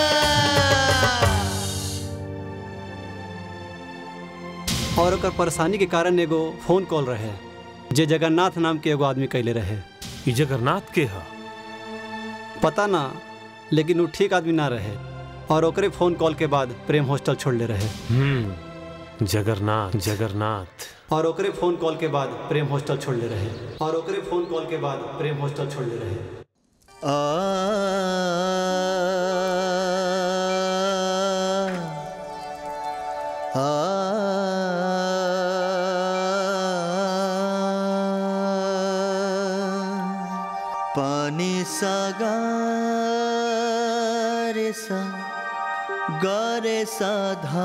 Speaker 1: और ओकर परेशानी के कारण एगो फोन कॉल रहे जे जगन्नाथ नाम के एगो आदमी कैले रहे
Speaker 3: ई जगन्नाथ के ह
Speaker 1: पता ना लेकिन वो ठीक आदमी ना रहे और ओकरे फोन कॉल के बाद प्रेम हॉस्टल छोड़ ले रहे
Speaker 3: हम्म जगन्नाथ जगन्नाथ
Speaker 1: और ओकरे फोन कॉल के बाद प्रेम हॉस्टल छोड़ ले रहे और ओकरे फोन कॉल के बाद प्रेम हॉस्टल छोड़ ले रहे
Speaker 22: पानी सा गारे सा गारे सा धा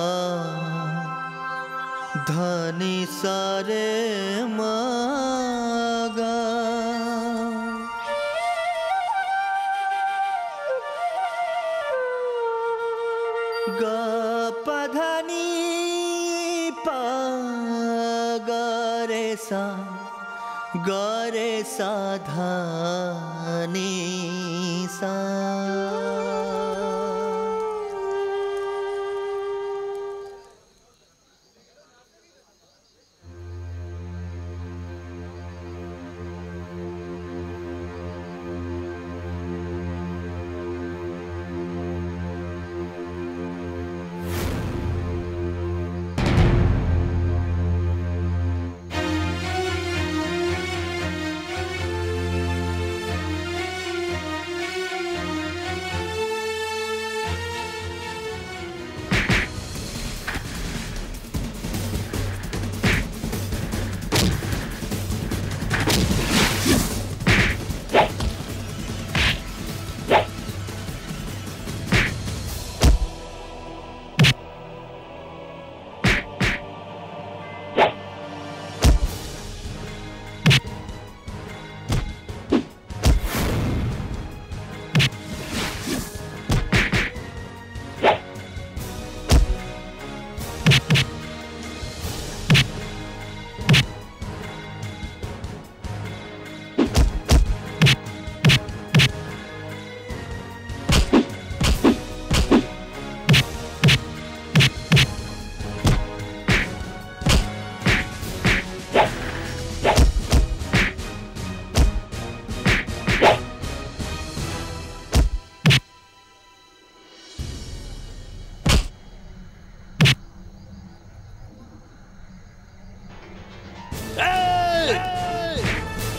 Speaker 22: धनी सारे मागा ग पधनी पा गरे सा गरे सा धनी सा
Speaker 10: Thank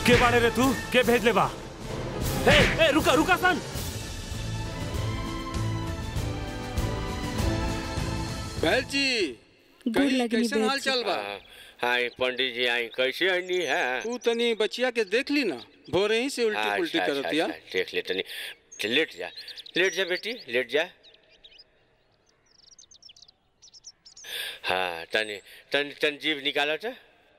Speaker 3: के बाड़े रे तू के भेज ले बा ए ए रुका रुका सन
Speaker 12: बैल जी
Speaker 4: गोर
Speaker 12: कहीं
Speaker 4: लगनी
Speaker 12: कैसन
Speaker 4: बैल
Speaker 12: हाल
Speaker 4: जी।
Speaker 12: चाल बा
Speaker 13: हाय पंडित जी आई कैसे आनी है
Speaker 12: तू तनी बचिया के देख ली ना भोरे ही से उल्टी
Speaker 13: अच्छा,
Speaker 12: पुल्टी
Speaker 13: अच्छा,
Speaker 12: करतिया
Speaker 13: अच्छा, देख ले तनी लेट जा लेट जा बेटी लेट जा हाँ तनी तन तन जीव निकाला था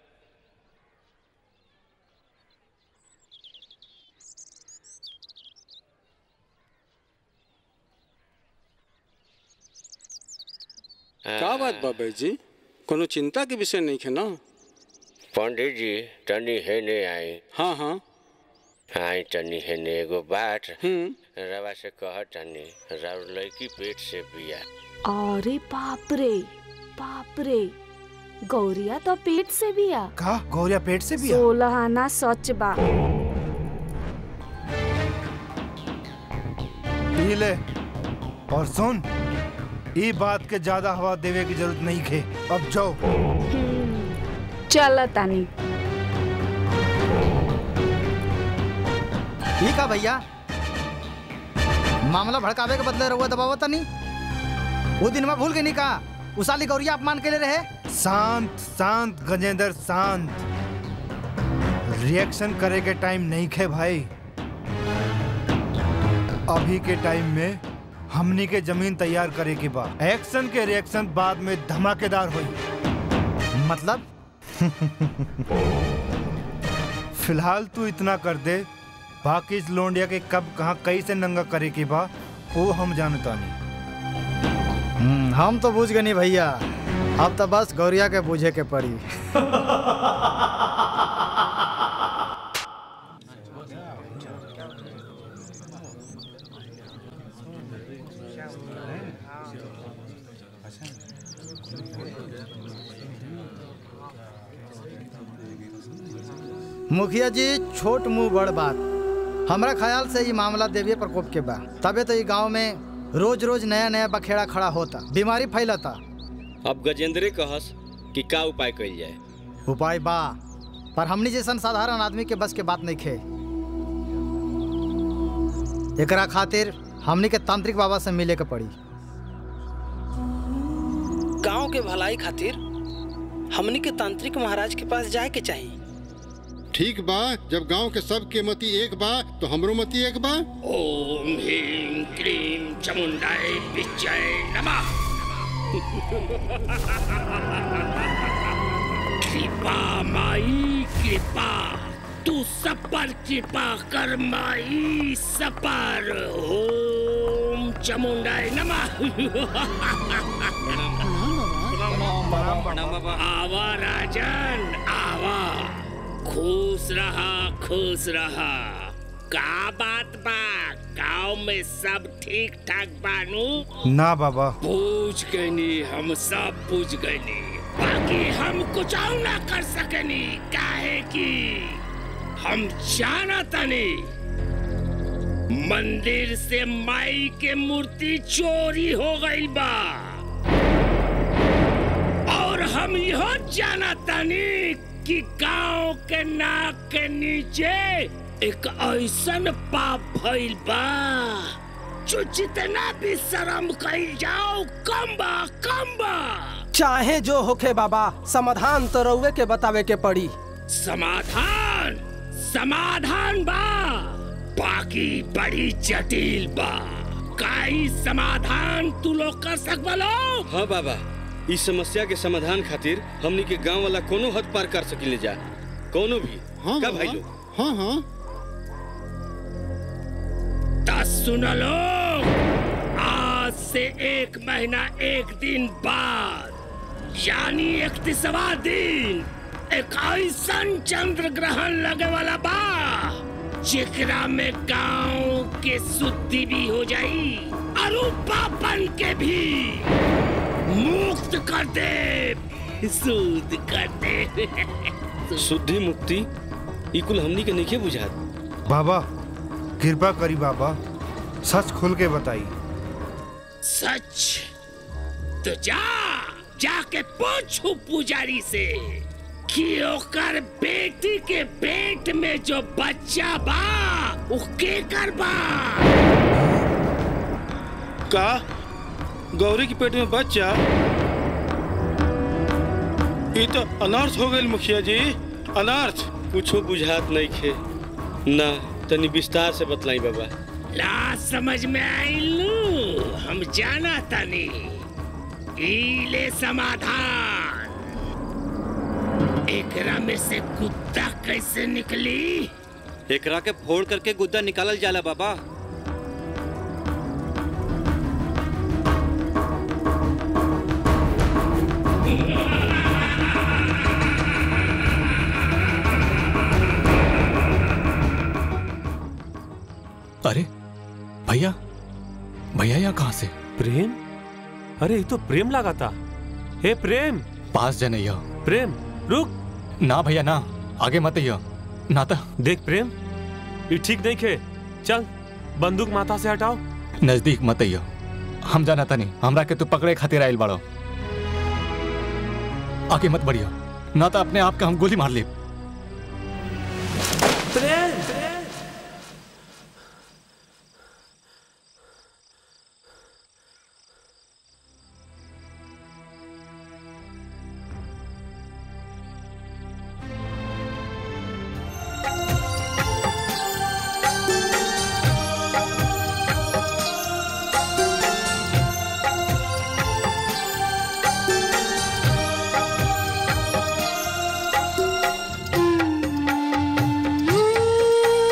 Speaker 12: का बात बा बैल जी कोनो चिंता के विषय नहीं है ना
Speaker 13: पंडित जी तनी है ने आई
Speaker 12: हाँ हाँ
Speaker 13: आई तनी है ने एगो बात
Speaker 12: हम्म
Speaker 13: रवा से कह तनी राउर लड़की पेट से बिया
Speaker 23: अरे बाप रे बाप रे गौरिया तो पेट से भी आ
Speaker 5: का गौरिया पेट से भी आ?
Speaker 23: सोलह आना सच बा
Speaker 5: पी ले और सुन ई बात के ज्यादा हवा देवे की जरूरत नहीं खे अब जाओ
Speaker 23: चल तानी
Speaker 2: ठीक है भैया मामला भड़कावे के बदले रहुआ दबावा तनी वो दिन में भूल गई नहीं कहा उसाली गौरिया अपमान के लिए रहे
Speaker 5: शांत शांत गजेंद्र शांत रिएक्शन करे के टाइम नहीं खे भाई अभी के टाइम में हमनी के जमीन तैयार करे के बाद एक्शन के रिएक्शन बाद में धमाकेदार हुई
Speaker 2: मतलब
Speaker 5: फिलहाल तू इतना कर दे बाकी इस लोंडिया के कब कहाँ कैसे नंगा करे के बा वो हम जानता नहीं
Speaker 2: हम्म, हम तो बूझ गए नहीं भैया अब तो बस गौरिया के बूझे के पड़ी मुखिया जी छोट मुंह बड़ बात हमरा ख्याल से ये मामला देवीय प्रकोप के बा तबे तो ये गांव में रोज रोज नया नया बखेड़ा खड़ा होता बीमारी फैलता
Speaker 13: अब गजेंद्रे कहस कि का उपाय कइल जाए
Speaker 2: उपाय बा पर हमनी जैसन साधारण आदमी के बस के बात नहीं खे एकरा खातिर हमनी के तांत्रिक बाबा से मिले के पड़ी
Speaker 20: गांव के भलाई खातिर हमनी के तांत्रिक महाराज के पास जाए के चाहिए
Speaker 6: ठीक बा जब गांव के सब के मती एक बा तो हमरो मती एक बा
Speaker 15: ओम ह्रीं क्लीं चामुंडाय विजय नमः कृपा माई कृपा तू सब पर कृपा कर माई सब पर ओम चामुंडाय नमः आवा राजन आवा खुश रहा खुश रहा का बात बा गाँव में सब ठीक ठाक बानू
Speaker 5: ना बाबा
Speaker 15: पूछ गनी हम सब पूछ गनी बाकी हम कुछ और ना कर सकनी काहे कि हम जाना तनी मंदिर से माई के मूर्ति चोरी हो गई बा और हम यह जाना तनी कि गांव के नाक के नीचे एक ऐसन पाप भइल बा जो जितना भी शर्म कइल जाओ कम बा कम बा
Speaker 21: चाहे जो होखे बाबा समाधान तो रउए के बतावे के पड़ी
Speaker 15: समाधान समाधान बा बाकी बड़ी जटिल बा काई समाधान तू लोग कर सकबा लोग
Speaker 13: हाँ बाबा इस समस्या के समाधान खातिर हमनी के गांव वाला कोनो हद पार कर सकिले जा कोनो भी
Speaker 6: हाँ
Speaker 13: का
Speaker 6: बाबा।
Speaker 13: भाई लोग
Speaker 6: हाँ हाँ
Speaker 15: दस सुन लो आज से एक महीना एक दिन बाद यानी इकतीसवा दिन एक ऐसन चंद्र ग्रहण लगे वाला बा जेकरा में गांव के शुद्धि भी हो जाई और पापन के भी मुक्त कर दे शुद्ध कर दे
Speaker 13: शुद्धि मुक्ति ई कुल हमनी के नहीं बुझात
Speaker 5: बाबा कृपा करी बाबा सच खुल के बताई
Speaker 15: सच तो जा जाके पूछू पुजारी से कि ओकर बेटी के पेट में जो बच्चा बा उ के कर बा
Speaker 4: का गौरी के पेट में बच्चा ये तो अनर्थ हो गई मुखिया जी अनर्थ
Speaker 13: कुछो बुझात नहीं खे ना तनी विस्तार से बतलाई बाबा
Speaker 15: ला समझ में आइलू हम जाना तनी ई ले समाधान एकरा में से कुत्ता कैसे निकली
Speaker 16: एकरा के फोड़ करके गुद्दा निकालल जाला बाबा
Speaker 11: अरे भैया भैया यहाँ कहाँ से
Speaker 3: प्रेम अरे ये तो प्रेम लगा था हे प्रेम
Speaker 11: पास जाने यह
Speaker 3: प्रेम रुक
Speaker 11: ना भैया ना आगे मत यह नाता
Speaker 3: देख प्रेम ये ठीक नहीं खे चल बंदूक माथा से हटाओ
Speaker 11: नजदीक मत यह हम जाना था नहीं हमरा के तू पकड़े खातिर आयल बाड़ो आगे मत बढ़िया ना तो अपने आप के हम गोली मार ले
Speaker 3: प्रेम
Speaker 10: Ooh.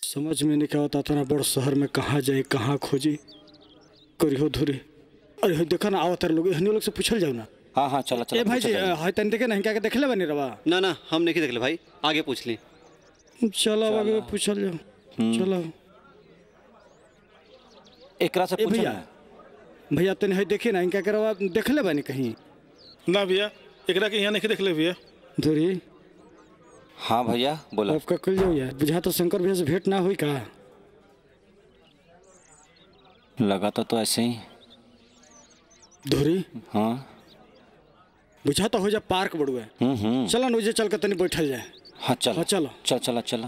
Speaker 4: समझ में नहीं आवता था ना बड़ शहर में कहाँ जाए कहाँ खोजी करियो धुरी अरे हो देखा ना आवत लोग हनी लोग से पूछल जाओ ना
Speaker 16: हाँ हाँ चला चला
Speaker 4: ए भाई जी
Speaker 16: पूछा जाए।
Speaker 4: हाय तन देखे नहीं क्या के देखले बनी रवा
Speaker 16: ना ना हम नहीं देख ले भाई आगे पूछ ली
Speaker 4: चलो आगे पूछल जाओ चलो
Speaker 16: एकरा से
Speaker 4: ए
Speaker 16: पूछा
Speaker 4: भैया भैया तने है देखी ना इनका करवा देखले बनी कहीं ना भैया एकरा के यहाँ नहीं देख ले भैया धुरी
Speaker 16: हाँ भैया बोला
Speaker 4: आपका कल जाओ यार बुझा तो शंकर भैया से भेंट ना हुई का
Speaker 16: लगा तो, तो ऐसे ही
Speaker 4: धुरी
Speaker 16: हाँ
Speaker 4: बुझा तो हो जा पार्क बड़ुआ
Speaker 16: हम्म हम्म
Speaker 4: चलो नुजे चल के तनी बैठल जाए
Speaker 16: हाँ चल
Speaker 4: हाँ, चलो
Speaker 16: चल चला चला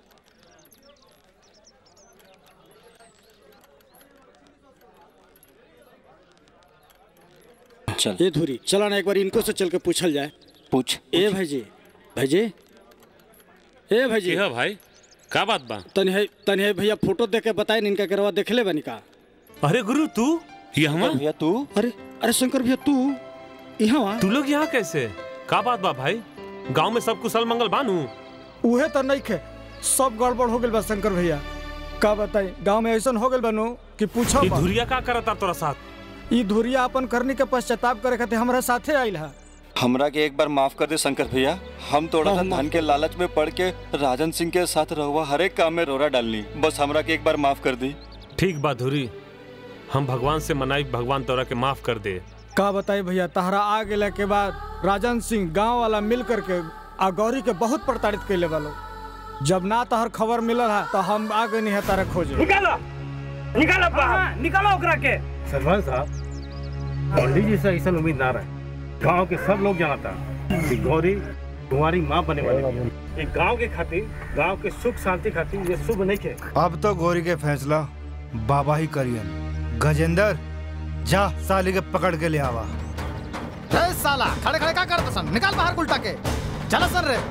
Speaker 16: चल
Speaker 4: ये धुरी चला ना एक बार इनको से चल के पूछल जाए
Speaker 16: पूछ
Speaker 4: ए भाई जी भाई जी ए भाई जी
Speaker 3: है भाई का बात बा
Speaker 4: तनी है तनी है भैया फोटो देख के बताए इनका करवा देखले बनी का
Speaker 3: अरे गुरु तू यहाँ
Speaker 16: भैया तू
Speaker 4: अरे अरे शंकर भैया तू यहाँ
Speaker 3: तू लोग यहाँ कैसे का बात बा भाई गांव में सब कुशल मंगल बानू
Speaker 9: उहे तो नहीं खे सब गड़बड़ हो गइल बा शंकर भैया का बताई गांव में ऐसा हो गइल बानू कि पूछो
Speaker 3: ये
Speaker 9: मत।
Speaker 3: धुरिया का करता तोरा साथ
Speaker 9: ई धुरिया अपन करने के पश्चाताप करे खातिर हमरा साथे आइल है
Speaker 16: हमरा के एक बार माफ कर दे शंकर भैया हम थोड़ा सा धन के लालच में पड़ के राजन सिंह के साथ रहुआ हर एक काम में रोरा डालनी बस हमरा के एक बार माफ कर दी
Speaker 3: ठीक बा धुरी हम भगवान से मनाई भगवान तोरा के माफ कर दे
Speaker 9: का बताई भैया तहरा आ गेला के बाद राजन सिंह गांव वाला मिल करके आ गौरी के बहुत प्रताड़ित कैले वालो जब ना तहर खबर मिलल है तो हम आ गए है तारा खोजे
Speaker 15: निकालो निकालो बाहर निकालो ओकरा के
Speaker 14: सरपंच साहब पंडित जी से ऐसा उम्मीद ना रहे गांव के सब लोग जानता कि गौरी तुम्हारी माँ बने वाली है। एक गांव के खातिर गांव के सुख शांति खातिर ये शुभ नहीं के
Speaker 5: अब तो गौरी के फैसला बाबा ही करियन गजेंद्र जा साली के पकड़ के ले आवा
Speaker 2: ए साला खड़े खड़े का करत सन निकाल बाहर उल्टा के चला सर रे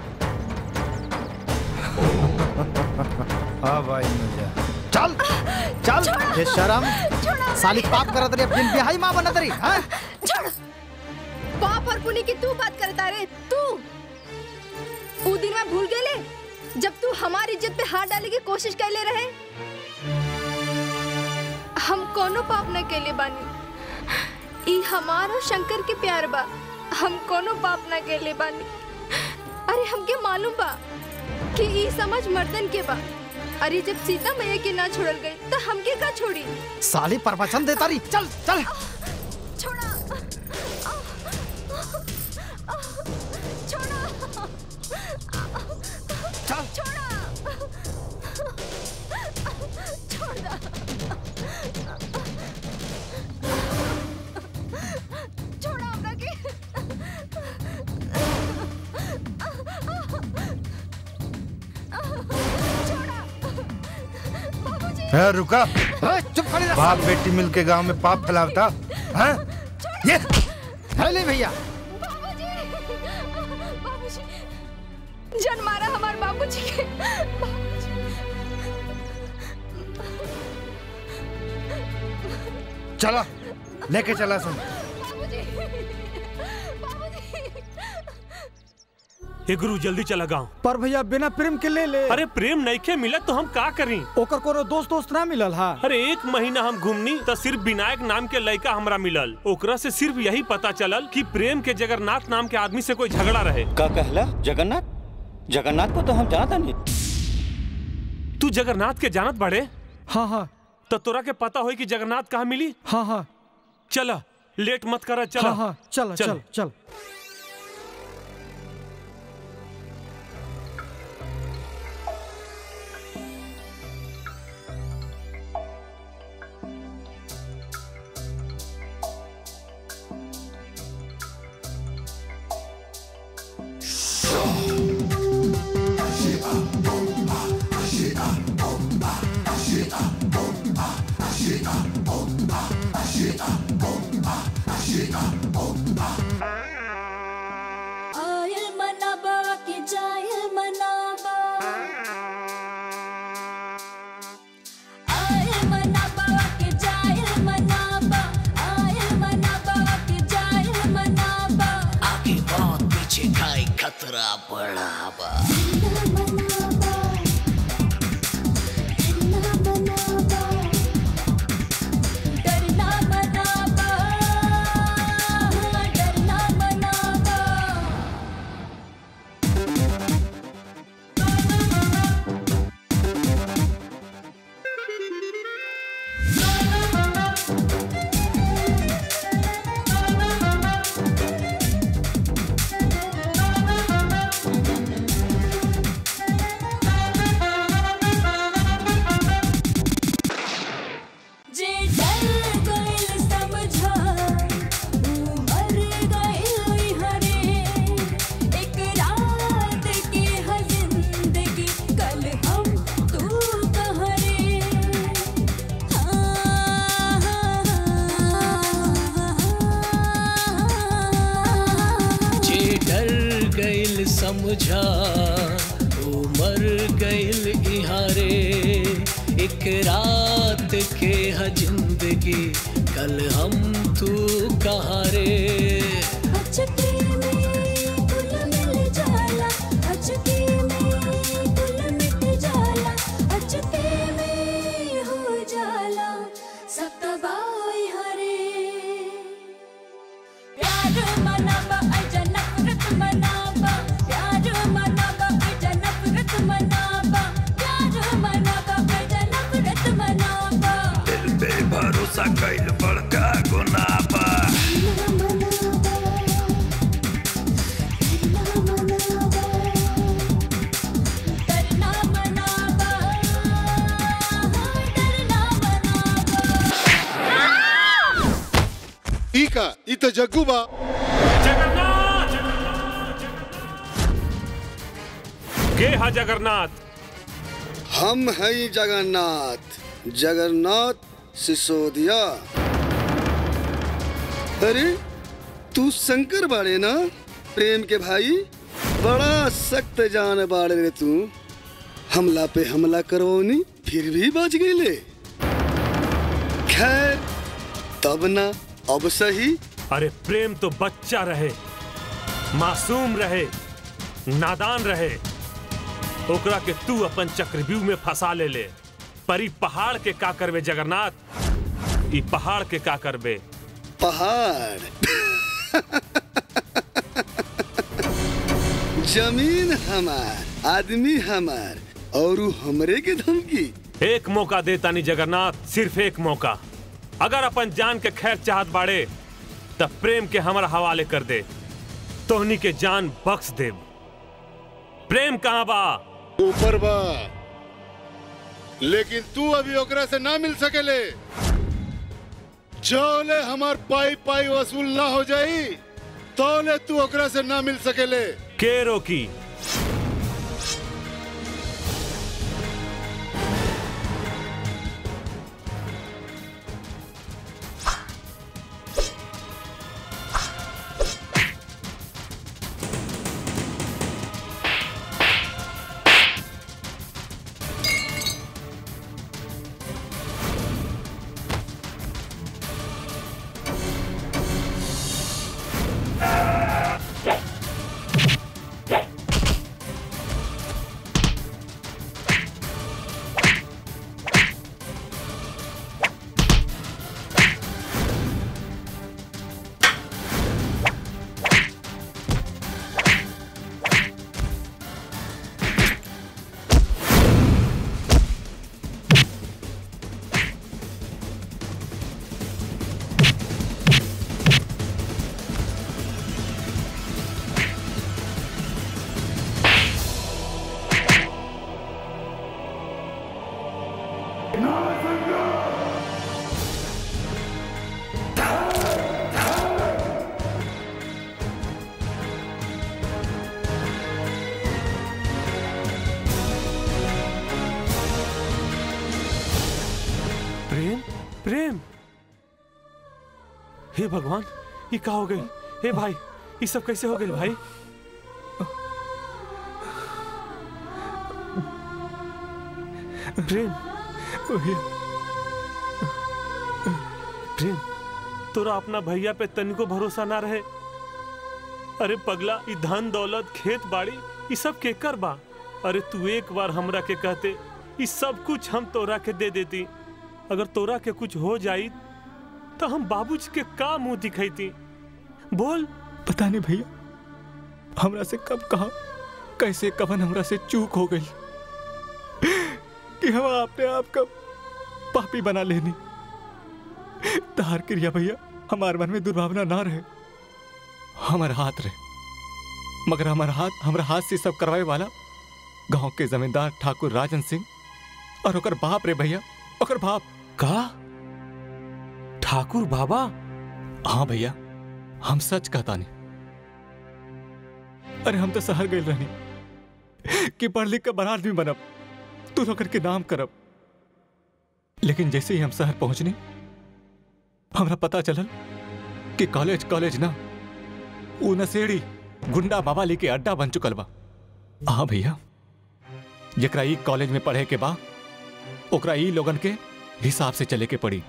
Speaker 5: हाँ भाई मजा
Speaker 2: चल चल ये शर्म साली पाप करत रही बिन बिहाई मां बनत रही हैं
Speaker 8: छोड़ पाप और पुण्य की तू बात करता रे तू ऊ दिन में भूल गेले जब तू हमारी इज्जत पे हाथ डाले की कोशिश कैले रहे हम कोनो पाप न कैले बानी ई हमार और शंकर के प्यार बा हम कोनो पाप न कैले बानी अरे हमके मालूम बा कि ई समझ मर्दन के बा अरे जब सीता मैया के ना छोड़ल गई तो हमके का छोड़ी
Speaker 2: साली प्रवचन देता रही चल चल
Speaker 8: छोड़ा
Speaker 2: चल
Speaker 8: छोड़ा छोड़ दा छोड़ा हमरा के
Speaker 5: है रुका
Speaker 2: चुप खड़ी रह
Speaker 5: बाप बेटी मिल के गाँव में पाप फैलावता है ये
Speaker 2: है ले भैया
Speaker 8: जन मारा हमार बाबूजी के
Speaker 5: चला लेके चला सुन
Speaker 3: हे गुरु जल्दी चला गाँव
Speaker 9: पर भैया बिना प्रेम के ले ले
Speaker 3: अरे प्रेम नहीं के मिलत तो हम का करी
Speaker 9: ओकर कोनो दोस्त दोस्त ना मिलल हा
Speaker 3: अरे एक महीना हम घूमनी तो सिर्फ विनायक नाम के लड़का हमरा मिलल ओकरा से सिर्फ यही पता चलल कि प्रेम के जगन्नाथ नाम के आदमी से कोई झगड़ा रहे
Speaker 16: का कहला जगन्नाथ जगन्नाथ को तो हम जानता नहीं
Speaker 3: तू जगन्नाथ के जानत बड़े
Speaker 9: हाँ हाँ
Speaker 3: तो तोरा के पता होई कि जगन्नाथ कहाँ मिली
Speaker 9: हाँ हाँ
Speaker 3: चला लेट मत करा चला
Speaker 9: हाँ हाँ चल चल चल
Speaker 10: आयल मनाबा के जायल मनाबा आयल मनाबा के जायल मनाबा आयल मनाबा के जायल मनाबा
Speaker 15: आगे बहुत पीछे खाई खतरा बड़ा बा
Speaker 7: समझा उमर गइल इहारे एक रात के ह जिंदगी कल हम तू कहाँ रे
Speaker 10: अचके में गुल मिल जाला अचके में गुल मिट जाला अचके में हो जाला सब तबाही हरे प्यार मनाबा अजा नफरत मनाबा प्यार मनाबा अजा नफरत मनाबा प्यार मनाबा अजा नफरत मनाबा
Speaker 17: दिल पे भरोसा कइल बड़का गुनाह बा
Speaker 10: डरना मनाबा डरना
Speaker 6: ई का ई तो जग्गू बा
Speaker 3: के हा जगन्नाथ
Speaker 18: हम हैं जगन्नाथ जगन्नाथ सिसोदिया अरे तू शंकर बाड़े ना प्रेम के भाई बड़ा सख्त जान बाड़े रे तू हमला पे हमला करवनी फिर भी बच गईले खैर तब ना अब सही
Speaker 3: अरे प्रेम तो बच्चा रहे मासूम रहे नादान रहे ओकरा के तू अपन चक्रव्यूह में फंसा ले ले पर ई पहाड़ के का करबे जगन्नाथ ई पहाड़ के का करबे
Speaker 18: पहाड़ जमीन हमार आदमी हमार और उ हमरे के धमकी
Speaker 3: एक मौका दे तानी जगन्नाथ सिर्फ एक मौका अगर अपन जान के खैर चाहत बाड़े तब प्रेम के हमारा हवाले कर दे तोहनी के जान बख्श दे प्रेम कहाँ बा
Speaker 6: ऊपर बा लेकिन तू अभी ओकरा से ना मिल सकेले जौले हमार पाई पाई वसूल ना हो जाई तौले तू ओकरा से ना मिल सकेले
Speaker 3: के रोकी प्रेम प्रेम हे भगवान ये का हो गई हे भाई ये सब कैसे हो गई भाई प्रेम प्रेम तोरा अपना भैया पे तनिको भरोसा ना रहे अरे पगला ई धन दौलत खेत बाड़ी ई सब केकर बा अरे तू एक बार हमरा के कहते ई सब कुछ हम तोरा के दे देती अगर तोरा के कुछ हो जाई तो हम बाबूजी के का मुंह दिखैती बोल
Speaker 11: पता नहीं भैया हमरा से कब कहा कैसे कवन हमरा से चूक हो गई कि हम अपने आप का पापी बना लेनी तार क्रिया भैया हमारे मन में दुर्भावना ना रहे हमारा हाथ रहे मगर हमारा हाथ हमारा हाथ से सब करवाए वाला गांव के जमींदार ठाकुर राजन सिंह और ओकर बाप रे भैया ओकर बाप
Speaker 3: का ठाकुर बाबा
Speaker 11: हाँ भैया हम सच कहता नहीं अरे हम तो शहर गए रहनी कि पढ़ लिख कर बड़ा आदमी बनब तू नौकर के नाम करब लेकिन जैसे ही हम शहर पहुंचने हमरा पता चलल कि कॉलेज कॉलेज ना ऊ नशेड़ी गुंडा बाबाली के अड्डा बन चुकल बा हाँ भैया जकरा ई कॉलेज में पढ़े के बा ओकरा ई लोगन के हिसाब से चले के पड़ी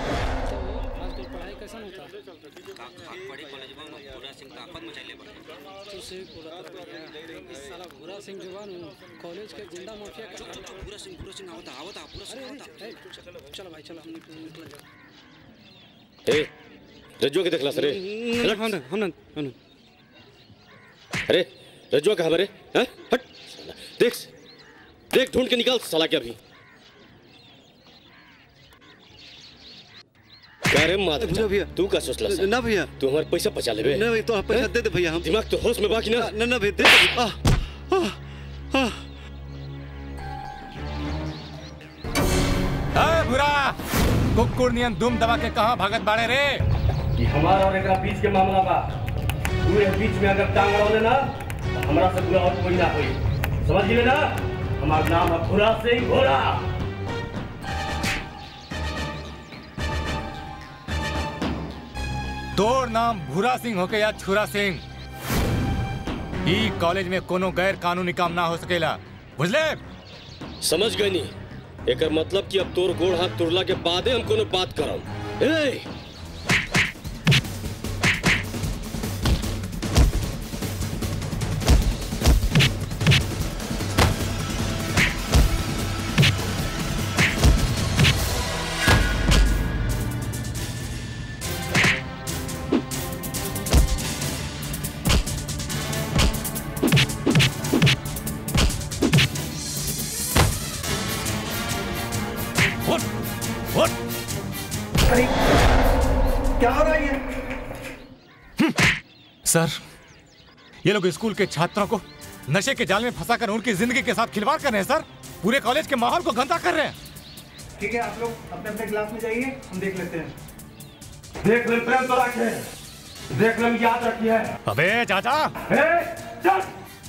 Speaker 20: कॉलेज के गुंडा माफिया पूरा सिंह पूरा सिंह आवता आवता पूरा सिंह आवता चलो भाई चलो हम निकल जाओ
Speaker 13: ए रजुआ के देखला सरे
Speaker 12: हम हम हम
Speaker 13: अरे रजुआ कहाँ बरे हैं हट साला, देख देख ढूंढ के निकाल साला के अभी क्या रे माधव
Speaker 12: भैया, भैया।
Speaker 13: तू का सोचला सा?
Speaker 12: ना भैया
Speaker 13: तू हमारे पैसा बचा लेबे
Speaker 12: ना भैया तो पैसा दे दे भैया हम
Speaker 13: दिमाग तो होश में बाकी ना
Speaker 12: ना ना भैया दे दे आ, आ, आ,
Speaker 11: ए भूरा कुकुर नियन दुम दबा के कहाँ भागत बाड़े रे
Speaker 14: ये हमारा और एकरा बीच के मामला बा तू ये बीच में अगर टांग अड़ौले ना तो हमरा से बुरा और कोई ना होई समझ गए ना हमारा नाम है भूरा सिंह भूरा
Speaker 11: तोर नाम भूरा सिंह होके या छुरा सिंह ई कॉलेज में कोनो गैर कानूनी काम ना हो सकेला बुझले
Speaker 13: समझ गए नहीं एकर मतलब कि अब तोर गोड़ हाथ तुरला के बादे हम कोनो बात करम ए
Speaker 11: उठ उठ
Speaker 12: क्या हो रहा है ये
Speaker 11: सर ये लोग स्कूल के छात्रों को नशे के जाल में फंसाकर उनकी जिंदगी के साथ खिलवाड़ कर रहे हैं सर पूरे कॉलेज के माहौल को गंदा कर रहे हैं
Speaker 14: ठीक है आप लोग अपने अपने क्लास में जाइए हम देख लेते हैं देख ले प्रेम तो रखे देख ले याद रखिए
Speaker 11: अबे चाचा
Speaker 14: चल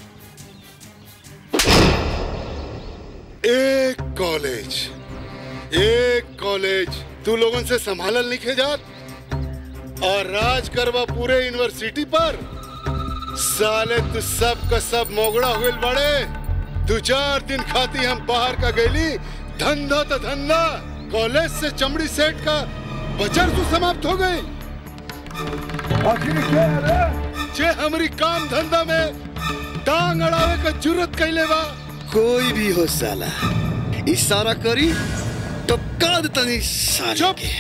Speaker 6: एक कॉलेज एक कॉलेज तू लोगन से संभालल नहीं खेजात और राज करवा पूरे यूनिवर्सिटी पर साले तू सब का सब मोगड़ा हुए बड़े दो चार दिन खाती हम बाहर का गैली धंधा तो धंधा कॉलेज से चमड़ी सेट का बचर तू समाप्त हो गई आखिर क्या है रे? जे हमारी काम धंधा में टांग अड़ावे का जरूरत कैले बा
Speaker 18: कोई भी हो साला इशारा करी तो काद तनी साले के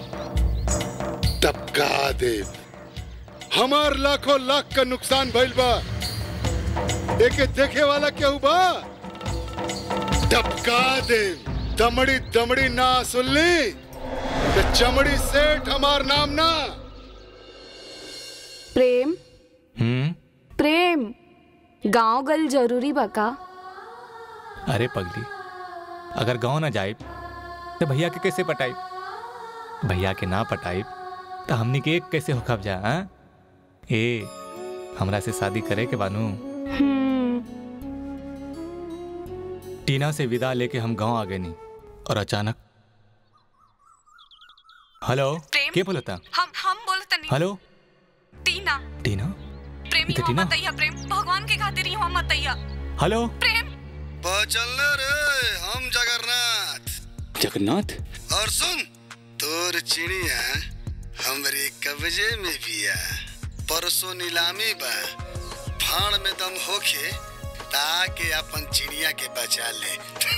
Speaker 6: टपका दे हमार लाखों लाख का नुकसान भइल बा एके देखे वाला केहू बा टपका दे दमड़ी दमड़ी ना सुनली तो चमड़ी सेठ हमार नाम ना
Speaker 23: प्रेम
Speaker 11: हम्म
Speaker 23: प्रेम गांव गल जरूरी बका
Speaker 11: अरे पगली अगर गांव ना जाए तो भैया के कैसे पटाई भैया के ना पटाई तो हमनी के एक कैसे होखब जा हाँ? ए हमरा से शादी करे के बानू टीना से विदा लेके हम गांव आ गए नहीं और अचानक हेलो के बोलता
Speaker 1: हम हम बोलत नहीं
Speaker 11: हेलो
Speaker 1: टीना
Speaker 11: टीना
Speaker 1: प्रेमी
Speaker 11: इते
Speaker 1: हो
Speaker 11: टीना?
Speaker 1: मतैया प्रेम भगवान के खातिर ही हो मतैया
Speaker 11: हेलो
Speaker 1: प्रेम
Speaker 18: चल रे हम जगन्नाथ
Speaker 4: जगन्नाथ
Speaker 18: और सुन तोर चिड़िया हमरे कब्जे में बिया परसों नीलामी बा फाड़ में दम होखे ताके अपन चिड़िया के बचा ले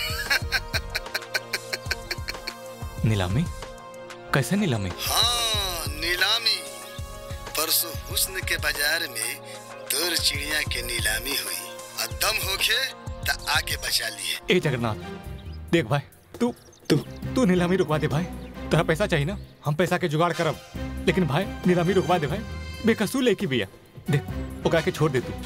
Speaker 11: नीलामी कैसे नीलामी
Speaker 18: हाँ नीलामी परसों हुस्न के बाजार में तोर चिड़िया के नीलामी हुई और दम होखे ता आके बचा लिए
Speaker 11: ए जगन्नाथ देख भाई तू तू तू नीलामी रुकवा दे भाई तेरा पैसा चाहिए ना हम पैसा के जुगाड़ करब लेकिन भाई नीलामी रुकवा दे भाई बेकसूर लेके भैया देख ओकरा के छोड़ दे तू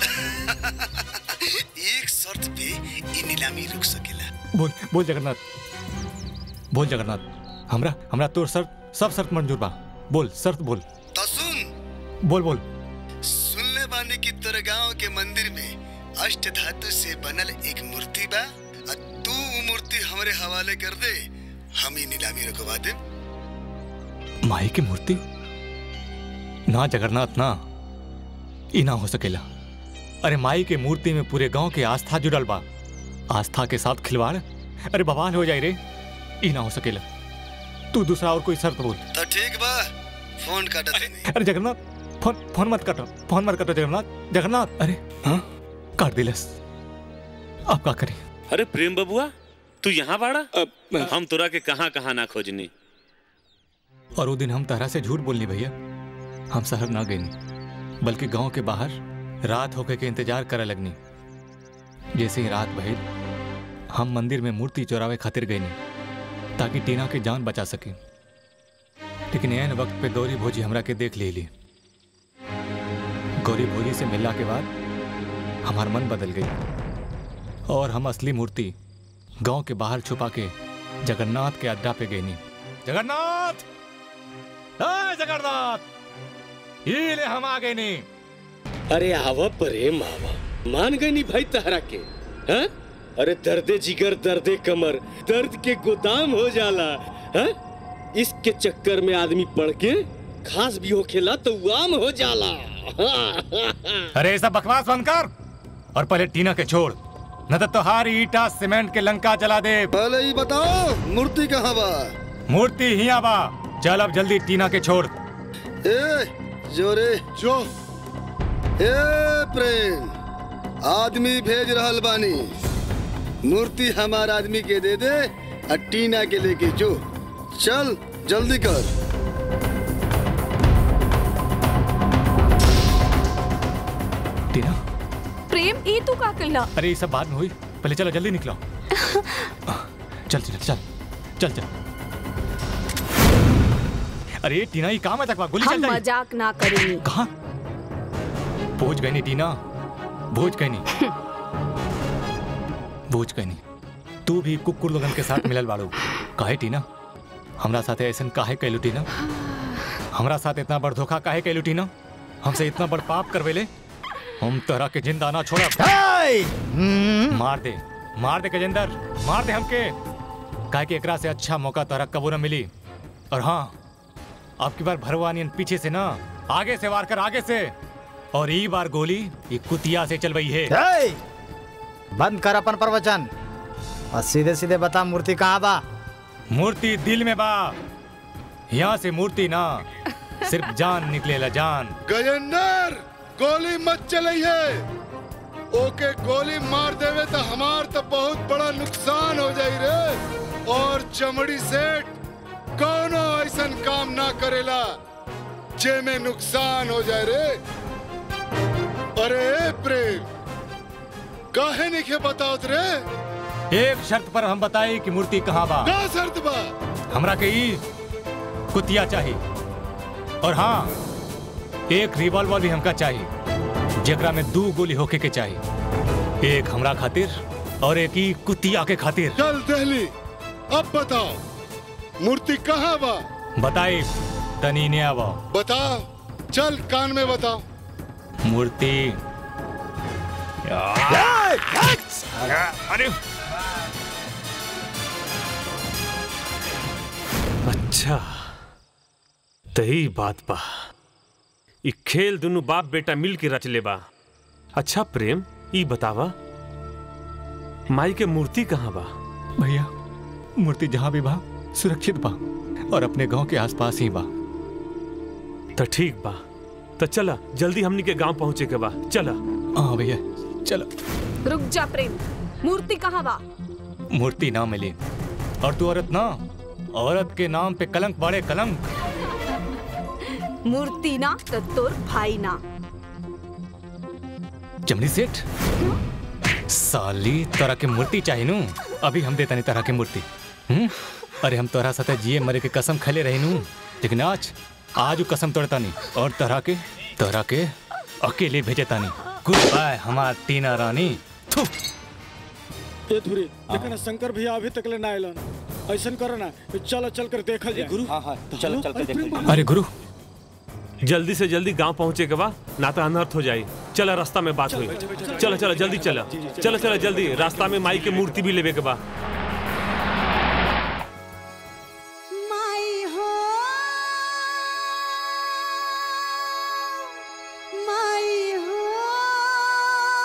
Speaker 18: एक शर्त पे ई नीलामी रुक सकेला
Speaker 11: बोल बोल जगन्नाथ बोल जगन्नाथ हमरा हमरा तोर शर्त सब शर्त मंजूर बा बोल शर्त बोल
Speaker 18: तो सुन
Speaker 11: बोल बोल
Speaker 18: सुनले बानी कि तोरे गांव के मंदिर में अष्ट धातु से बनल एक मूर्ति बा और तू वो मूर्ति हमरे हवाले कर दे हम ही नीलामी रुकवा दे
Speaker 11: माई की मूर्ति ना जगन्नाथ ना ई ना हो सकेला अरे माई के मूर्ति में पूरे गांव के आस्था जुड़ल बा आस्था के साथ खिलवाड़ अरे बवाल हो जाए रे ई ना हो सकेला तू दूसरा और कोई शर्त बोल
Speaker 18: तो ठीक बा फोन काट देनी
Speaker 11: अरे जगन्नाथ फोन फोन मत काटो फोन मत काटो जगन्नाथ जगन्नाथ अरे हाँ काट दिलस अब का करें
Speaker 3: अरे प्रेम बबुआ तू यहाँ बाड़ा हम तोरा के कहाँ कहाँ ना खोजनी
Speaker 11: और वो दिन हम तारा से झूठ बोलनी भैया हम शहर ना गए बल्कि गांव के बाहर रात होके के इंतजार करे लगनी जैसे ही रात भइल हम मंदिर में मूर्ति चोरावे खातिर गए नहीं ताकि टीना की जान बचा सके लेकिन एन वक्त पे गौरी भोजी हमरा के देख ले ली गौरी भोजी से मिलला के बाद हमार मन बदल गई और हम असली मूर्ति गांव के बाहर छुपा के जगन्नाथ के अड्डा पे गए नहीं जगन्नाथ ए, जगन्नाथ ये ले हम आ गए नहीं
Speaker 13: अरे आवा प्रेम आवा मान गई नहीं भाई तहरा के हैं? अरे दर्दे जिगर दर्दे कमर दर्द के गोदाम हो जाला हैं? इसके चक्कर में आदमी पड़ के खास भी हो खेला तो आम हो जाला
Speaker 11: अरे ये सब बकवास बंद कर और पहले टीना के छोड़ न तो तोहारी ईटा सीमेंट के लंका जला दे
Speaker 18: पहले ही बताओ मूर्ति कहाँ बा
Speaker 11: मूर्ति हिया बा चल अब जल्दी टीना के छोड़
Speaker 18: ए जोरे
Speaker 6: जो
Speaker 18: ए प्रेम आदमी भेज रहल बानी मूर्ति हमार आदमी के दे दे और टीना के लेके जो चल जल्दी कर
Speaker 11: टीना
Speaker 23: प्रेम ई तू का कैला
Speaker 11: अरे ये सब बाद में हुई पहले चलो जल्दी निकलो चल चल चल चल चल अरे टीना ये काम है तक गोली
Speaker 23: हम
Speaker 11: चल जाए
Speaker 23: मजाक ना करेंगे
Speaker 11: कहाँ भोज गई नहीं टीना भोज गई नहीं भोज गई नहीं तू भी कुकुर लोगन के साथ मिलल बाड़ू काहे टीना हमरा साथे ऐसन काहे कैलू टीना हमरा साथ इतना बड़ धोखा काहे कैलू टीना हमसे इतना बड़ पाप करवेले हम तोहरा के जिंदा ना छोड़ा मार दे मार दे गजेंद्र मार दे हमके काहे कि एकरा से अच्छा मौका तोहरा कबू न मिली और हाँ अब की बार भरवानियन पीछे से ना आगे से वार कर आगे से और ई बार गोली ये कुतिया से चल रही है
Speaker 2: ए! बंद कर अपन प्रवचन और सीधे सीधे बता मूर्ति कहाँ बा
Speaker 11: मूर्ति दिल में बा यहाँ से मूर्ति ना सिर्फ जान निकलेला जान
Speaker 6: गजेंद्र गोली मत चलइए ओके गोली मार देवे तो हमार तो बहुत बड़ा नुकसान हो जाई रे और चमड़ी सेठ कोनो ऐसन काम ना करेला जे में नुकसान हो जाए रे अरे प्रेम काहे नहीं के बताओत रे
Speaker 11: एक शर्त पर हम बताए कि मूर्ति कहाँ बा
Speaker 6: का शर्त बा
Speaker 11: हमरा के ई कुतिया चाहिए और हाँ एक रिवॉल्वर भी हमका चाहिए जेकरा में दो गोली होके के चाहिए एक हमरा खातिर और एक ही कुतिया के खातिर
Speaker 6: चल दहली अब बताओ मूर्ति कहाँ बा
Speaker 11: बताई तनी ने आवा
Speaker 6: बताओ चल कान में बताओ
Speaker 11: मूर्ति
Speaker 3: अरे अच्छा तही बात बा ई खेल दुनु बाप बेटा मिल के रच ले बा अच्छा प्रेम ई बतावा माई के मूर्ति कहाँ बा
Speaker 11: भैया मूर्ति जहाँ भी बा सुरक्षित बा और अपने गांव के आसपास ही बा
Speaker 3: तो ठीक बा तो चला जल्दी हमनी के गांव पहुंचे के बा चला
Speaker 11: हाँ भैया चलो
Speaker 23: रुक जा प्रेम मूर्ति कहाँ बा
Speaker 11: मूर्ति ना मिली और तू औरत ना औरत के नाम पे कलंक बड़े कलंक
Speaker 23: मूर्ति ना तो तोर भाई ना
Speaker 11: जमनी सेठ साली तोरा के मूर्ति चाहिए नु अभी हम देता नहीं तरह के मूर्ति हम्म? अरे हम तोरा साथे जिए मरे के कसम खले रही नु लेकिन आज आज वो कसम तोड़ता नहीं और तरह के तरह के अकेले भेजता नहीं गुड बाय हमार टीना रानी थू
Speaker 4: ए धुरी देखा ना शंकर भैया अभी तक ले ना आइलन ऐसन करो ना चलो चल कर देखल जाए गुरु
Speaker 16: हाँ हाँ चलो चल कर देख
Speaker 3: अरे गुरु जल्दी से जल्दी गांव पहुंचे के बा ना तो अनर्थ हो जाए चला रास्ता में बात हुई चलो चलो जल्दी चला चलो चलो जल्दी रास्ता में माई के मूर्ति भी लेवे के बा
Speaker 10: माई हो माई हो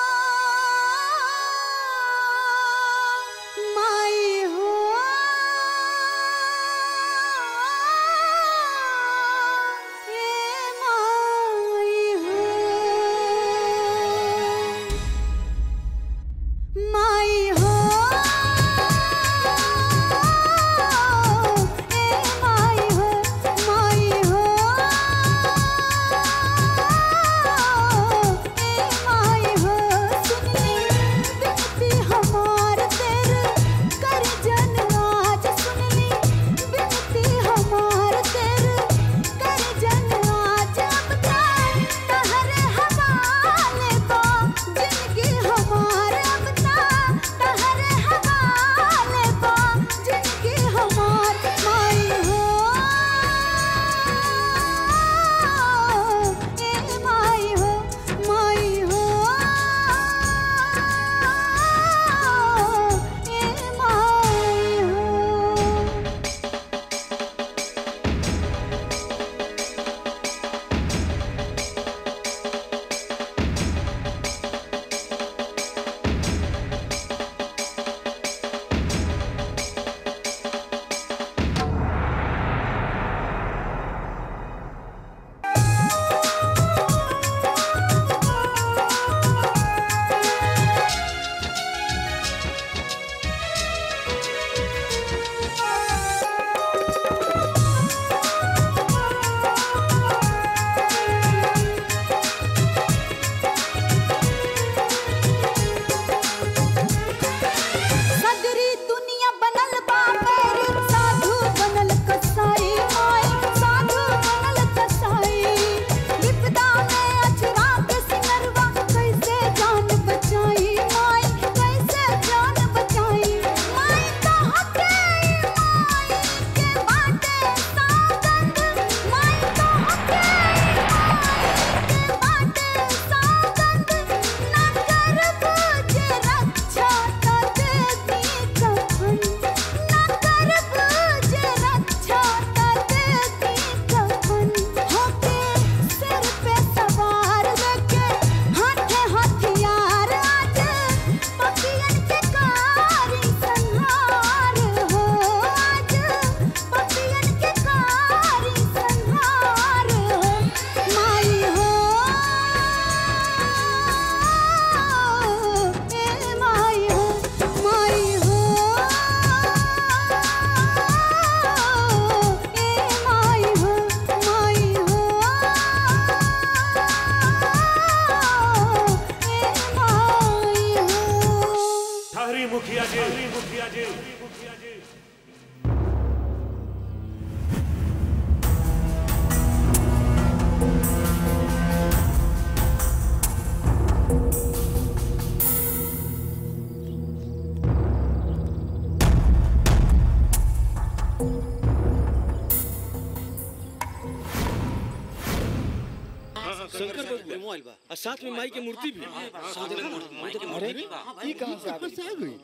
Speaker 13: शंकर बबुआ और साथ में माई की मूर्ति भी साथ में माई की
Speaker 6: अरे
Speaker 13: मूर्ति
Speaker 6: ये कहाँ से आ गई? कहाँ से आ गई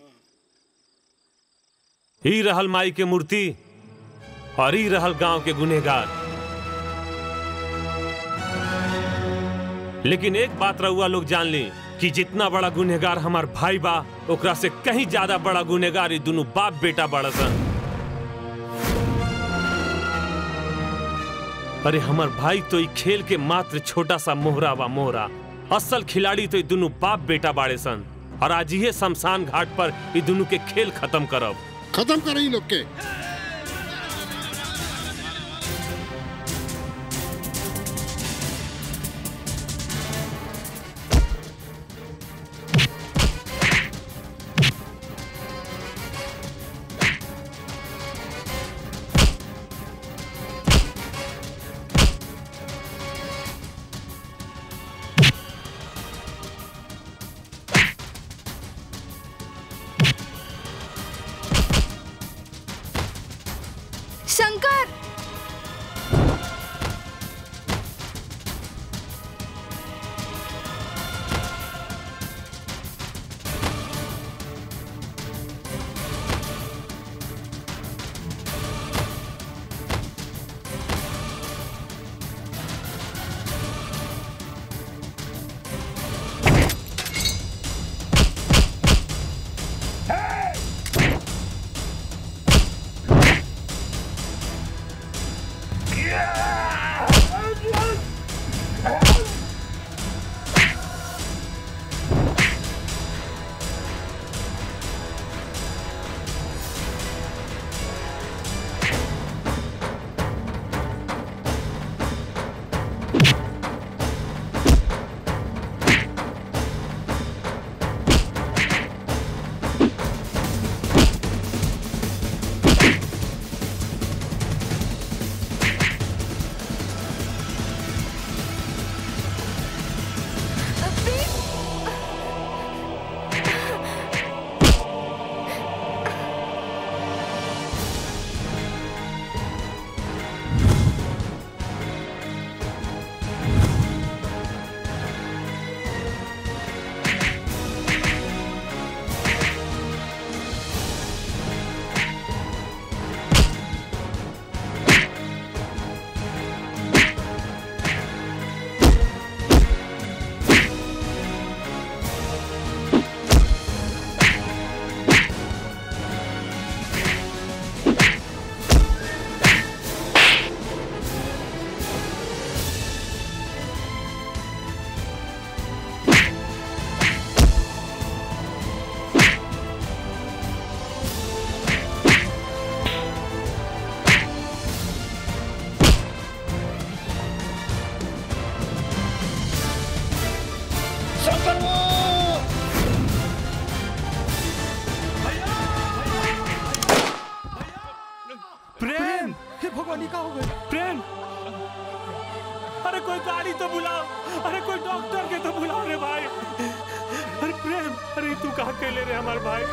Speaker 3: ही रहल माई के मूर्ति और ही रहल गांव के गुनहगार लेकिन एक बात रहुआ लोग जान ली कि जितना बड़ा गुनहगार हमार भाई बा ओकरा से कहीं ज्यादा बड़ा गुनहगार ये दोनों बाप बेटा बड़ा सन अरे हमार भाई तो ई खेल के मात्र छोटा सा मोहरा बा मोहरा असल खिलाड़ी तो ये दोनों बाप बेटा बाड़े सन और आज ये शमशान घाट पर ये दोनों के खेल खत्म करब
Speaker 6: खत्म कर लोग के
Speaker 8: शंकर
Speaker 11: प्रेम
Speaker 9: हे भगवान का हो गया
Speaker 11: प्रेम अरे कोई गाड़ी तो बुलाओ अरे कोई डॉक्टर के तो बुलाओ रे भाई अरे प्रेम अरे तू कहाँ के ले रे हमारे भाई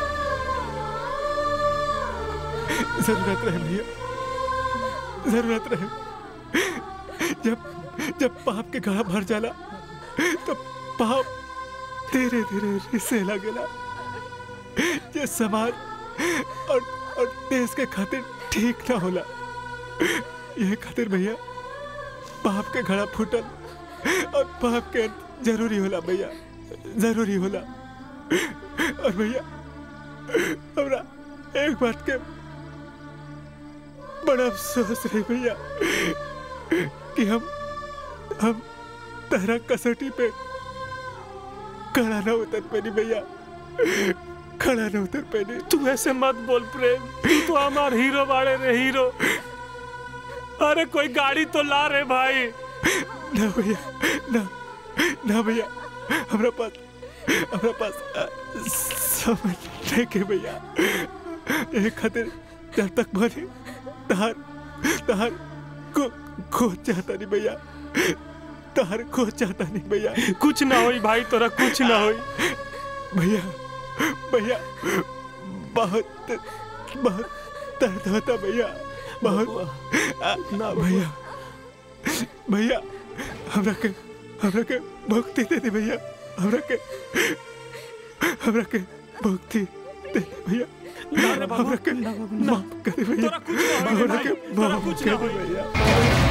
Speaker 9: जरूरत रहे भैया जरूरत रहे जब जब पाप के गला भर जाला तब पाप धीरे धीरे रिसे लगेला ये समाज और और देश के खातिर ठीक ना होला ये खातिर भैया पाप के घड़ा फूटल और पाप के जरूरी होला भैया जरूरी होला और भैया हमरा एक बात के बड़ा अफसोस रही भैया कि हम हम तेरा कसौटी पे खड़ा ना उतर पानी भैया खड़ा ना उतर पानी
Speaker 11: तू ऐसे मत बोल प्रेम तू तो हमार हीरो बाड़े रे हीरो अरे कोई गाड़ी तो ला रे भाई
Speaker 9: ना भैया ना ना भैया हमरा पास हमरा पास अ, समय नहीं के भैया एक खातिर जब तक बने तार तार को खो चाहता नहीं भैया तार खो चाहता नहीं भैया
Speaker 19: कुछ ना होई भाई तोरा कुछ ना होई
Speaker 9: भैया भैया बहुत बहुत दर्द होता भैया बहुत आ, ना भैया भैया हमरा के हमरा के भक्ति दे दे भैया हमरा के हमरा के भक्ति दे दे भैया हमरा के माफ कर दे भैया हमरा के माफ कर दे भैया